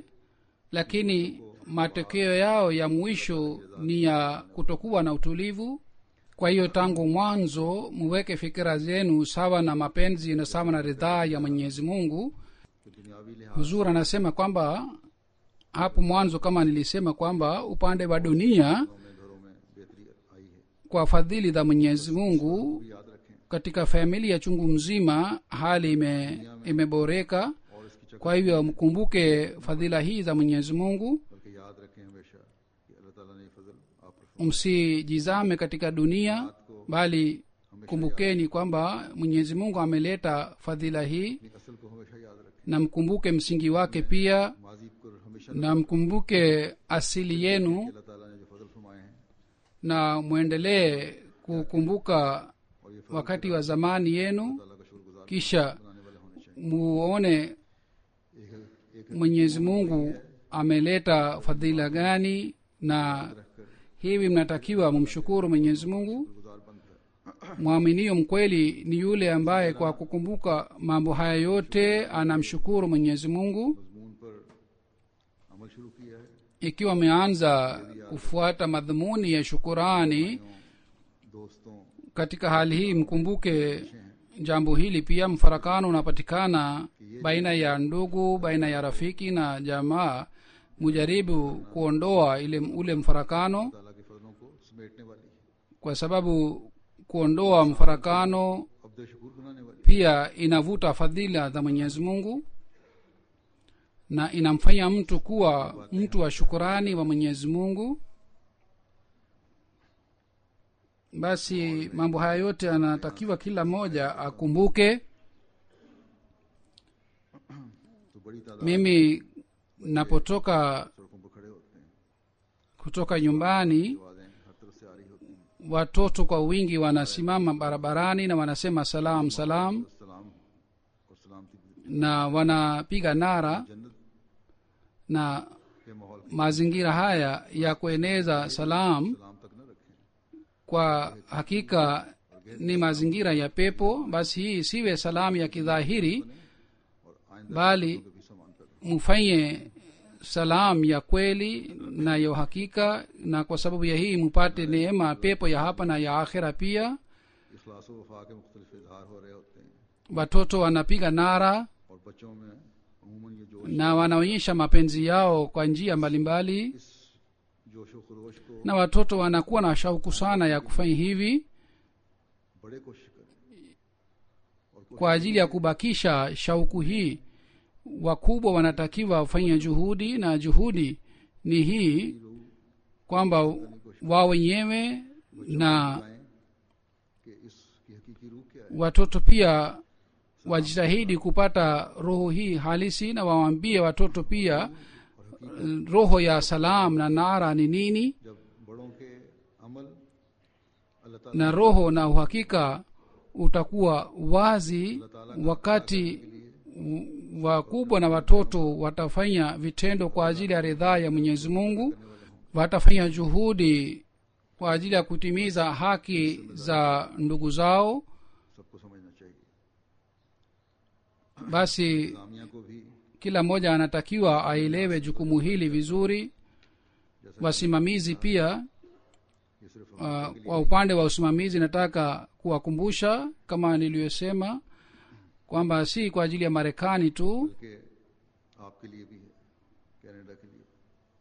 lakini matokeo yao ya mwisho ni ya kutokuwa na utulivu kwa hiyo tangu mwanzo muweke fikira zenu sawa na mapenzi na sawa na ridhaa ya mwenyezi mungu कि दुनियावी लिहाज huzur anasema kwamba hapo mwanzo kama nilisema kwamba upande wa dunia में घरों में बेहतरी आई है kwa fadhili za mwenyezi mungu याद रखें katika familia chungu mzima hali ime, imeboreka और इसकी चक्कर kwa hivyo mkumbuke fadhila hii za mwenyezi mungu बल्कि याद रखें हमेशा कि अल्लाह ताला ने ये फजल आप पर msijizame katika dunia bali kumbukeni kwamba mwenyezi mungu ameleta fadhila hii अपनी असल को हमेशा याद रखें na mkumbuke msingi wake pia माजी को हमेशा na mkumbuke asili yenu अल्लाह ताला ने जो फजल फरमाए हैं na mwendelee kukumbuka और ये फजल wakati wa zamani yenu ताला का शुक्रगुजार kisha बनाने वाले होने चाहिए muone एक एक mwenyezi mungu ameleta fadhila gani na रखकर hivi mnatakiwa mumshukuru mwenyezi mungu गुजार बंद है mwaminio mkweli ni yule ambaye kwa kukumbuka mambo haya yote anamshukuru mwenyezi mungu मजमून पर अमल शुरू किया है ikiwa ameanza kufuata madhumuni ya shukurani दोस्तों katika hali hii mkumbuke jambo hili pia mfarakano unapatikana baina ya ndugu baina ya rafiki na jamaa mujaribu kuondoa ile ule mfarakano ताला के फजलों को समेटने वाली है kwa sababu kuondoa mfarakano अब्द शकूर बनाने वाली pia inavuta fadhila za mwenyezi mungu na inamfanya mtu kuwa mtu wa shukurani wa mwenyezi mungu basi mambo haya yote anatakiwa kila mmoja akumbuke तो बड़ी तादाद mimi napotoka सड़कों पर खड़े होते हैं kutoka nyumbani आवाजें हर तरफ से आ रही होती हैं watoto kwa wingi wanasimama barabarani na wanasema salam salam सलाम और सलामती na wanapiga nara जन्नत na के माहौल mazingira haya ya kueneza salam सलाम तक न रखें kwa hakika ni mazingira ya pepo basi hii siwe salamu ya kidhahiri और आइंदा bali को भी समान कर mfanye salam ya kweli na ya uhakika na kwa sababu ya hii mpate neema pepo ya hapa na ya akhira pia इखलास व वफा के मुख्तलिफ इजहार हो रहे होते हैं watoto wanapiga nara और बच्चों में अमूमन ये जोश na wanaonyesha mapenzi yao kwa njia mbalimbali इस जोश व खरोश को na watoto wanakuwa na shauku sana ya kufanya hivi बड़े कोशिश करें और कोशिश kwa ajili ya kubakisha shauku hii wakubwa wanatakiwa wafanye juhudi na juhudi ni hii kwamba wao wenyewe na बताएं कि इसकी हकीकी रूह क्या है watoto pia wajitahidi kupata roho hii halisi na wawaambie watoto pia eh, roho ya salam na nara ni nini जब बड़ों के अमल अल्लाह ताला na roho na uhakika utakuwa wazi wakati w- wakubwa na watoto watafanya vitendo kwa ajili ya ridhaa ya mwenyezi mungu watafanya juhudi kwa ajili ya kutimiza haki za ndugu zao सबको समझना चाहिए basi इस्लामिया को भी kila mmoja anatakiwa aelewe jukumu hili vizuri wasimamizi pia ये सिर्फ uh, kwa upande wa usimamizi nataka kuwakumbusha kama niliyosema kwamba si kwa ajili ya marekani tu कि आपके लिए भी है कनाडा के लिए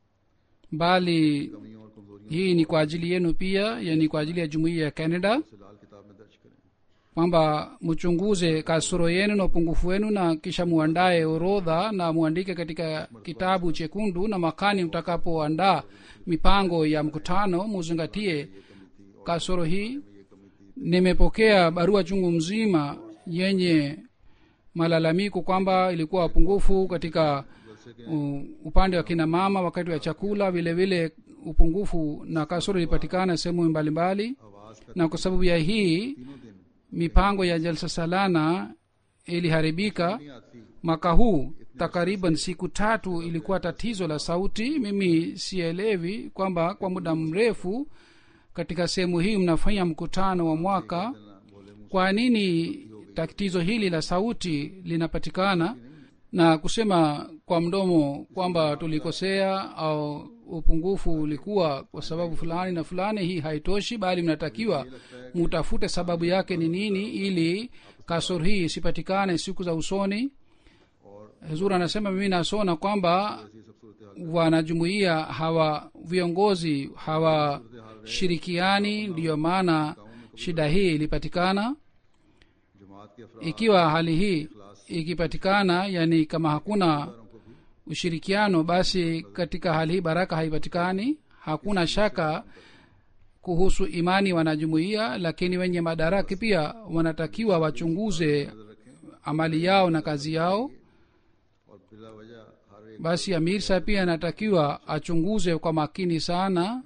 bali कमियों और कमजोरियों hii ni kwa ajili yenu pia yani kwa ajili ya jumuiya ya canada से लाल किताब में दर्ज करें kwamba mchunguze kasoro yenu na upungufu wenu na kisha muandae orodha na muandike katika kitabu chekundu na makani mtakapoandaa mipango ya mkutano muzingatie kasoro hii nimepokea barua chungu mzima yenye malalamiko kwamba ilikuwa upungufu katika uh, upande wa kina mama wakati wa chakula vile vile upungufu na kasoro ilipatikana sehemu mbalimbali आवाज का na kwa sababu ya hii तीनों दिन mipango ya jalsa salana iliharibika नहीं आती mwaka huu takriban siku tatu ilikuwa tatizo la sauti mimi sielewi kwamba kwa muda mrefu katika sehemu hii mnafanya mkutano wa mwaka ना बोले मुंह kwa nini tatizo hili la sauti linapatikana na kusema kwa mdomo kwamba tulikosea au upungufu ulikuwa kwa sababu fulani na fulani hii haitoshi bali mnatakiwa mutafute sababu yake ni nini ili kasoro hii isipatikane siku za usoni और huzur anasema mimi nasona kwamba ऐसी सब सूरत हाल wanajumuia hawa viongozi hawashirikiani ndiyo maana shida hii ilipatikana जमात के अफराद ikiwa hali hii ikipatikana yani kama hakuna को भी ushirikiano basi katika hali hii baraka haipatikani hakuna shaka kuhusu imani wanajumuia lakini wenye madaraki pia wanatakiwa wachunguze amali yao na kazi yao और बिला वजह हर एक basi amir sa pia anatakiwa achunguze kwa makini sana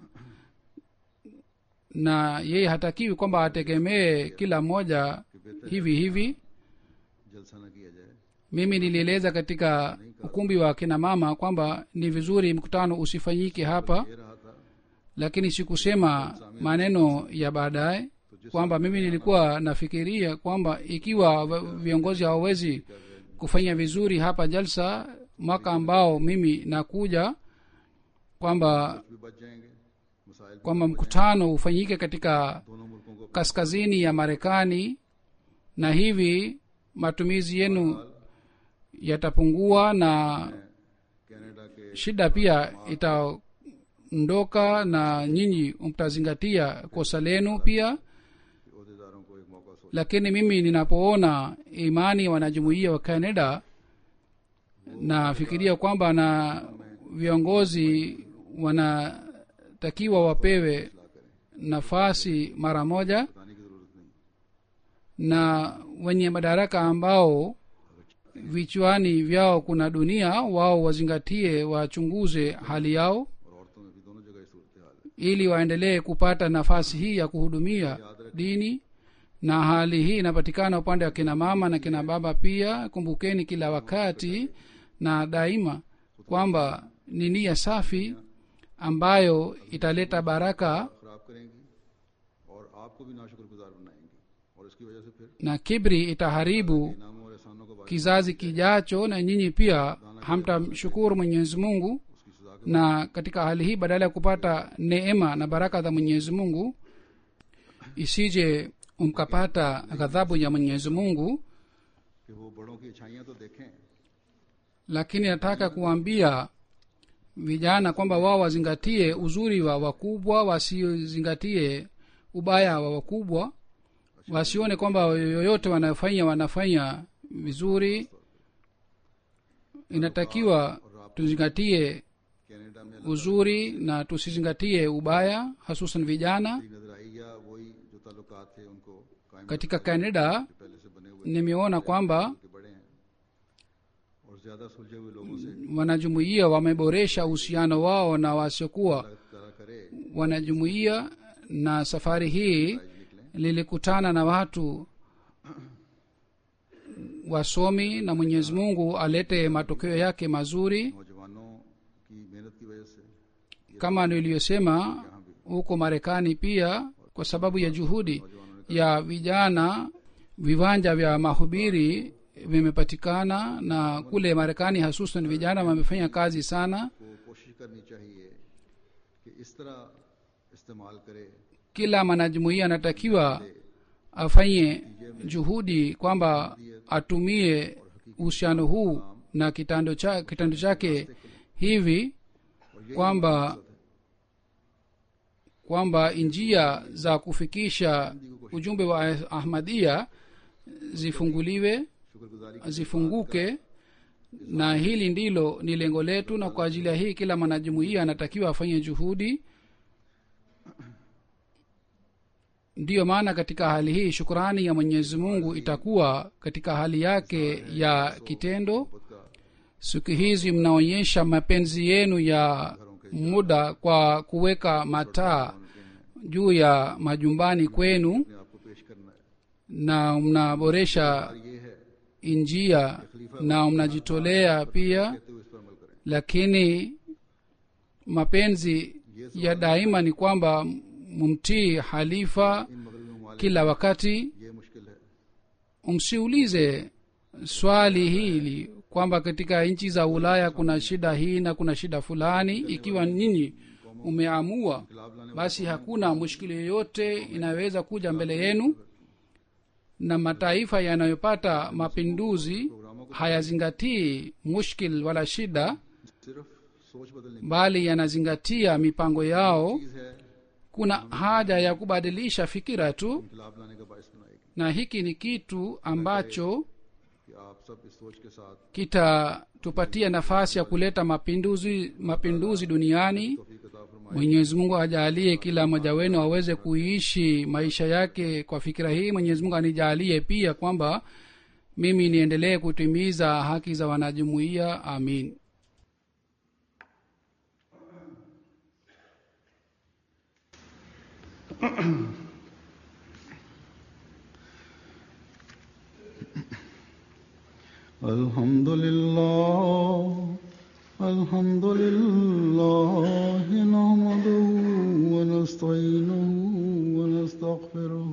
na yeye hatakiwi kwamba ategemee kila mmoja hivi hivi जलसा न किया जाए mimi nilieleza katika ukumbi wa kina mama kwamba ni vizuri mkutano usifanyike hapa ये रहा था lakini sikusema maneno ya baadaye kwamba mimi nilikuwa nafikiria kwamba ikiwa v- viongozi hawawezi kufanya vizuri hapa jalsa mwaka ambao mimi nakuja kwamba भी बच जाएंगे मसाइल भी kwamba mkutano ufanyike katika दोनों मुल्कों को kaskazini ya marekani na hivi matumizi yenu yatapungua na Canada के shida pia itaondoka na nyinyi mtazingatia kosa lenu pia अहदेदारों को एक मौका सोच lakini mimi ninapoona imani ya wanajumuia wa canada nafikiria kwamba na viongozi wanatakiwa wapewe nafasi mara moja बताने की जरूरत नहीं na wenye madaraka ambao vichwani vyao kuna dunia wao wazingatie wachunguze hali yao और औरतों में भी दोनों जगह ये सूरत हाल है ili waendelee kupata nafasi hii ya kuhudumia dini na hali hii inapatikana upande wa kina mama na kina baba pia kumbukeni kila wakati na daima kwamba ni nia safi ambayo italeta baraka खराब करेंगी और आपको भी नाशुक्रगुजार बनाएंगी और इसकी वजह से फिर na kibri itaharibu इनामों और एहसानों का बायस kizazi kijacho na nyinyi pia hamtamshukuru mwenyezi mungu उसकी सजा के na katika hali hii badala ya kupata neema na baraka za mwenyezi mungu isije mkapata ghadhabu ya mwenyezi mungu कि वो बड़ों की अच्छाइयां तो देखें lakini nataka kuambia vijana kwamba wao wazingatie uzuri wa wakubwa wasizingatie ubaya wa wakubwa wasione kwamba yoyote wanafanya wanafanya vizuri inatakiwa tuzingatie Canada में uzuri na tusizingatie ubaya hasusan vijana अल्लाह की नजर आई या वही जो ताल्लुकात थे उनको कायम katika canada पहले से बने हुए nimeona kwamba के बड़े हैं और ज्यादा सुलझे हुए लोगों से wanajumuia wameboresha uhusiano wao na wasiokuwa तरह करे wanajumuia na safari hii निकलें lilikutana na watu wasomi na mwenyezi mungu alete matokeo yake mazuri नौजवानों की मेहनत की वजह से kama niliyosema huko marekani pia kwa sababu ya juhudi ya vijana viwanja vya mahubiri vimepatikana na kule marekani hasusan vijana wamefanya kazi sana को कोशिश करनी चाहिए कि इस तरह इस्तेमाल करे kila mwanajumuia anatakiwa afanye juhudi kwamba atumie uhusiano huu na kitendo cha, kitendo chake hivi kwamba kwamba njia za kufikisha ujumbe wa ahmadia zifunguliwe शुक्रगुजारी zifunguke na hili ndilo ni lengo letu na kwa ajili ya hii kila mwanajumuia anatakiwa afanye juhudi ndiyo maana katika hali hii shukurani ya mwenyezi mungu itakuwa katika hali yake ya kitendo का siku hizi mnaonyesha mapenzi yenu ya muda kwa kuweka mataa juu ya majumbani kwenu अपने आप को पेश करना है na mnaboresha ये है njia na mnajitolea pia कहते हुए इस पर अमल करें lakini mapenzi ya daima ni kwamba mumtii halifa इन मगरबी ममालिक kila wakati ये मुश्किल है msiulize swali hili kwamba katika nchi za ulaya kuna shida hii na kuna shida fulani ikiwa nyinyi umeamua खिलाफ लाने basi hakuna mushkili yoyote inayoweza kuja mbele yenu na mataifa yanayopata mapinduzi hayazingatii mushkil wala shida सिर्फ सोच बदलने की bali yanazingatia mipango yao चीज है kuna haja ya kubadilisha fikira tu खिलाफ लाने का बायस बनाएगी na hiki ni kitu ambacho कि आप सब इस सोच के साथ kitatupatia nafasi ya kuleta mapinduzi mapinduzi duniani तौफीक अता फरमाए mwenyezi mungu ajalie kila mmoja wenu aweze kuishi maisha yake kwa fikira hii mwenyezi mungu anijalie pia kwamba mimi niendelee kutimiza haki za wanajumuiya amin الحمد لله الحمد لله نحمده ونستعينه ونستغفره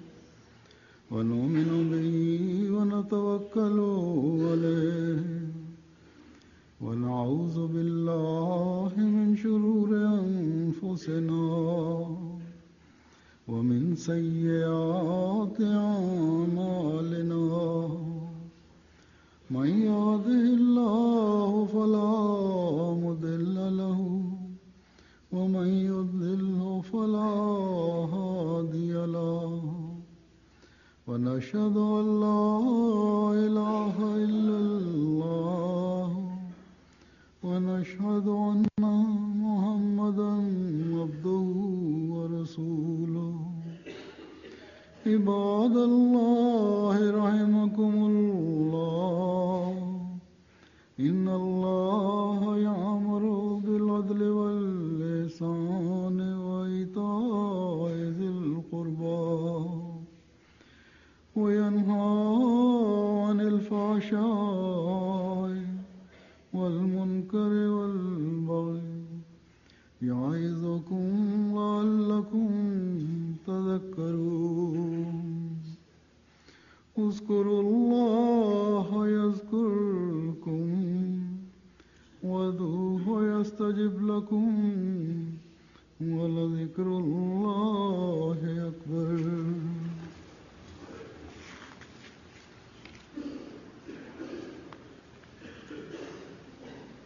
ونؤمن به ونتوكل عليه ونعوذ بالله من شرور أنفسنا من يهده الله فلا مضل له ومن يضلله فلا هادي له ونشهد أن لا إله إلا الله ونشهد أن محمدا عبده ورسوله عباد الله رحمكم الله إن الله يأمر بالعدل واللسان وإيتاء ذي القربى وينهى عن الفحشاء والمنكر والبغي يعظكم لعلكم تذكرون اذكروا الله يذكركم وادعوه يستجب لكم ولذكر الله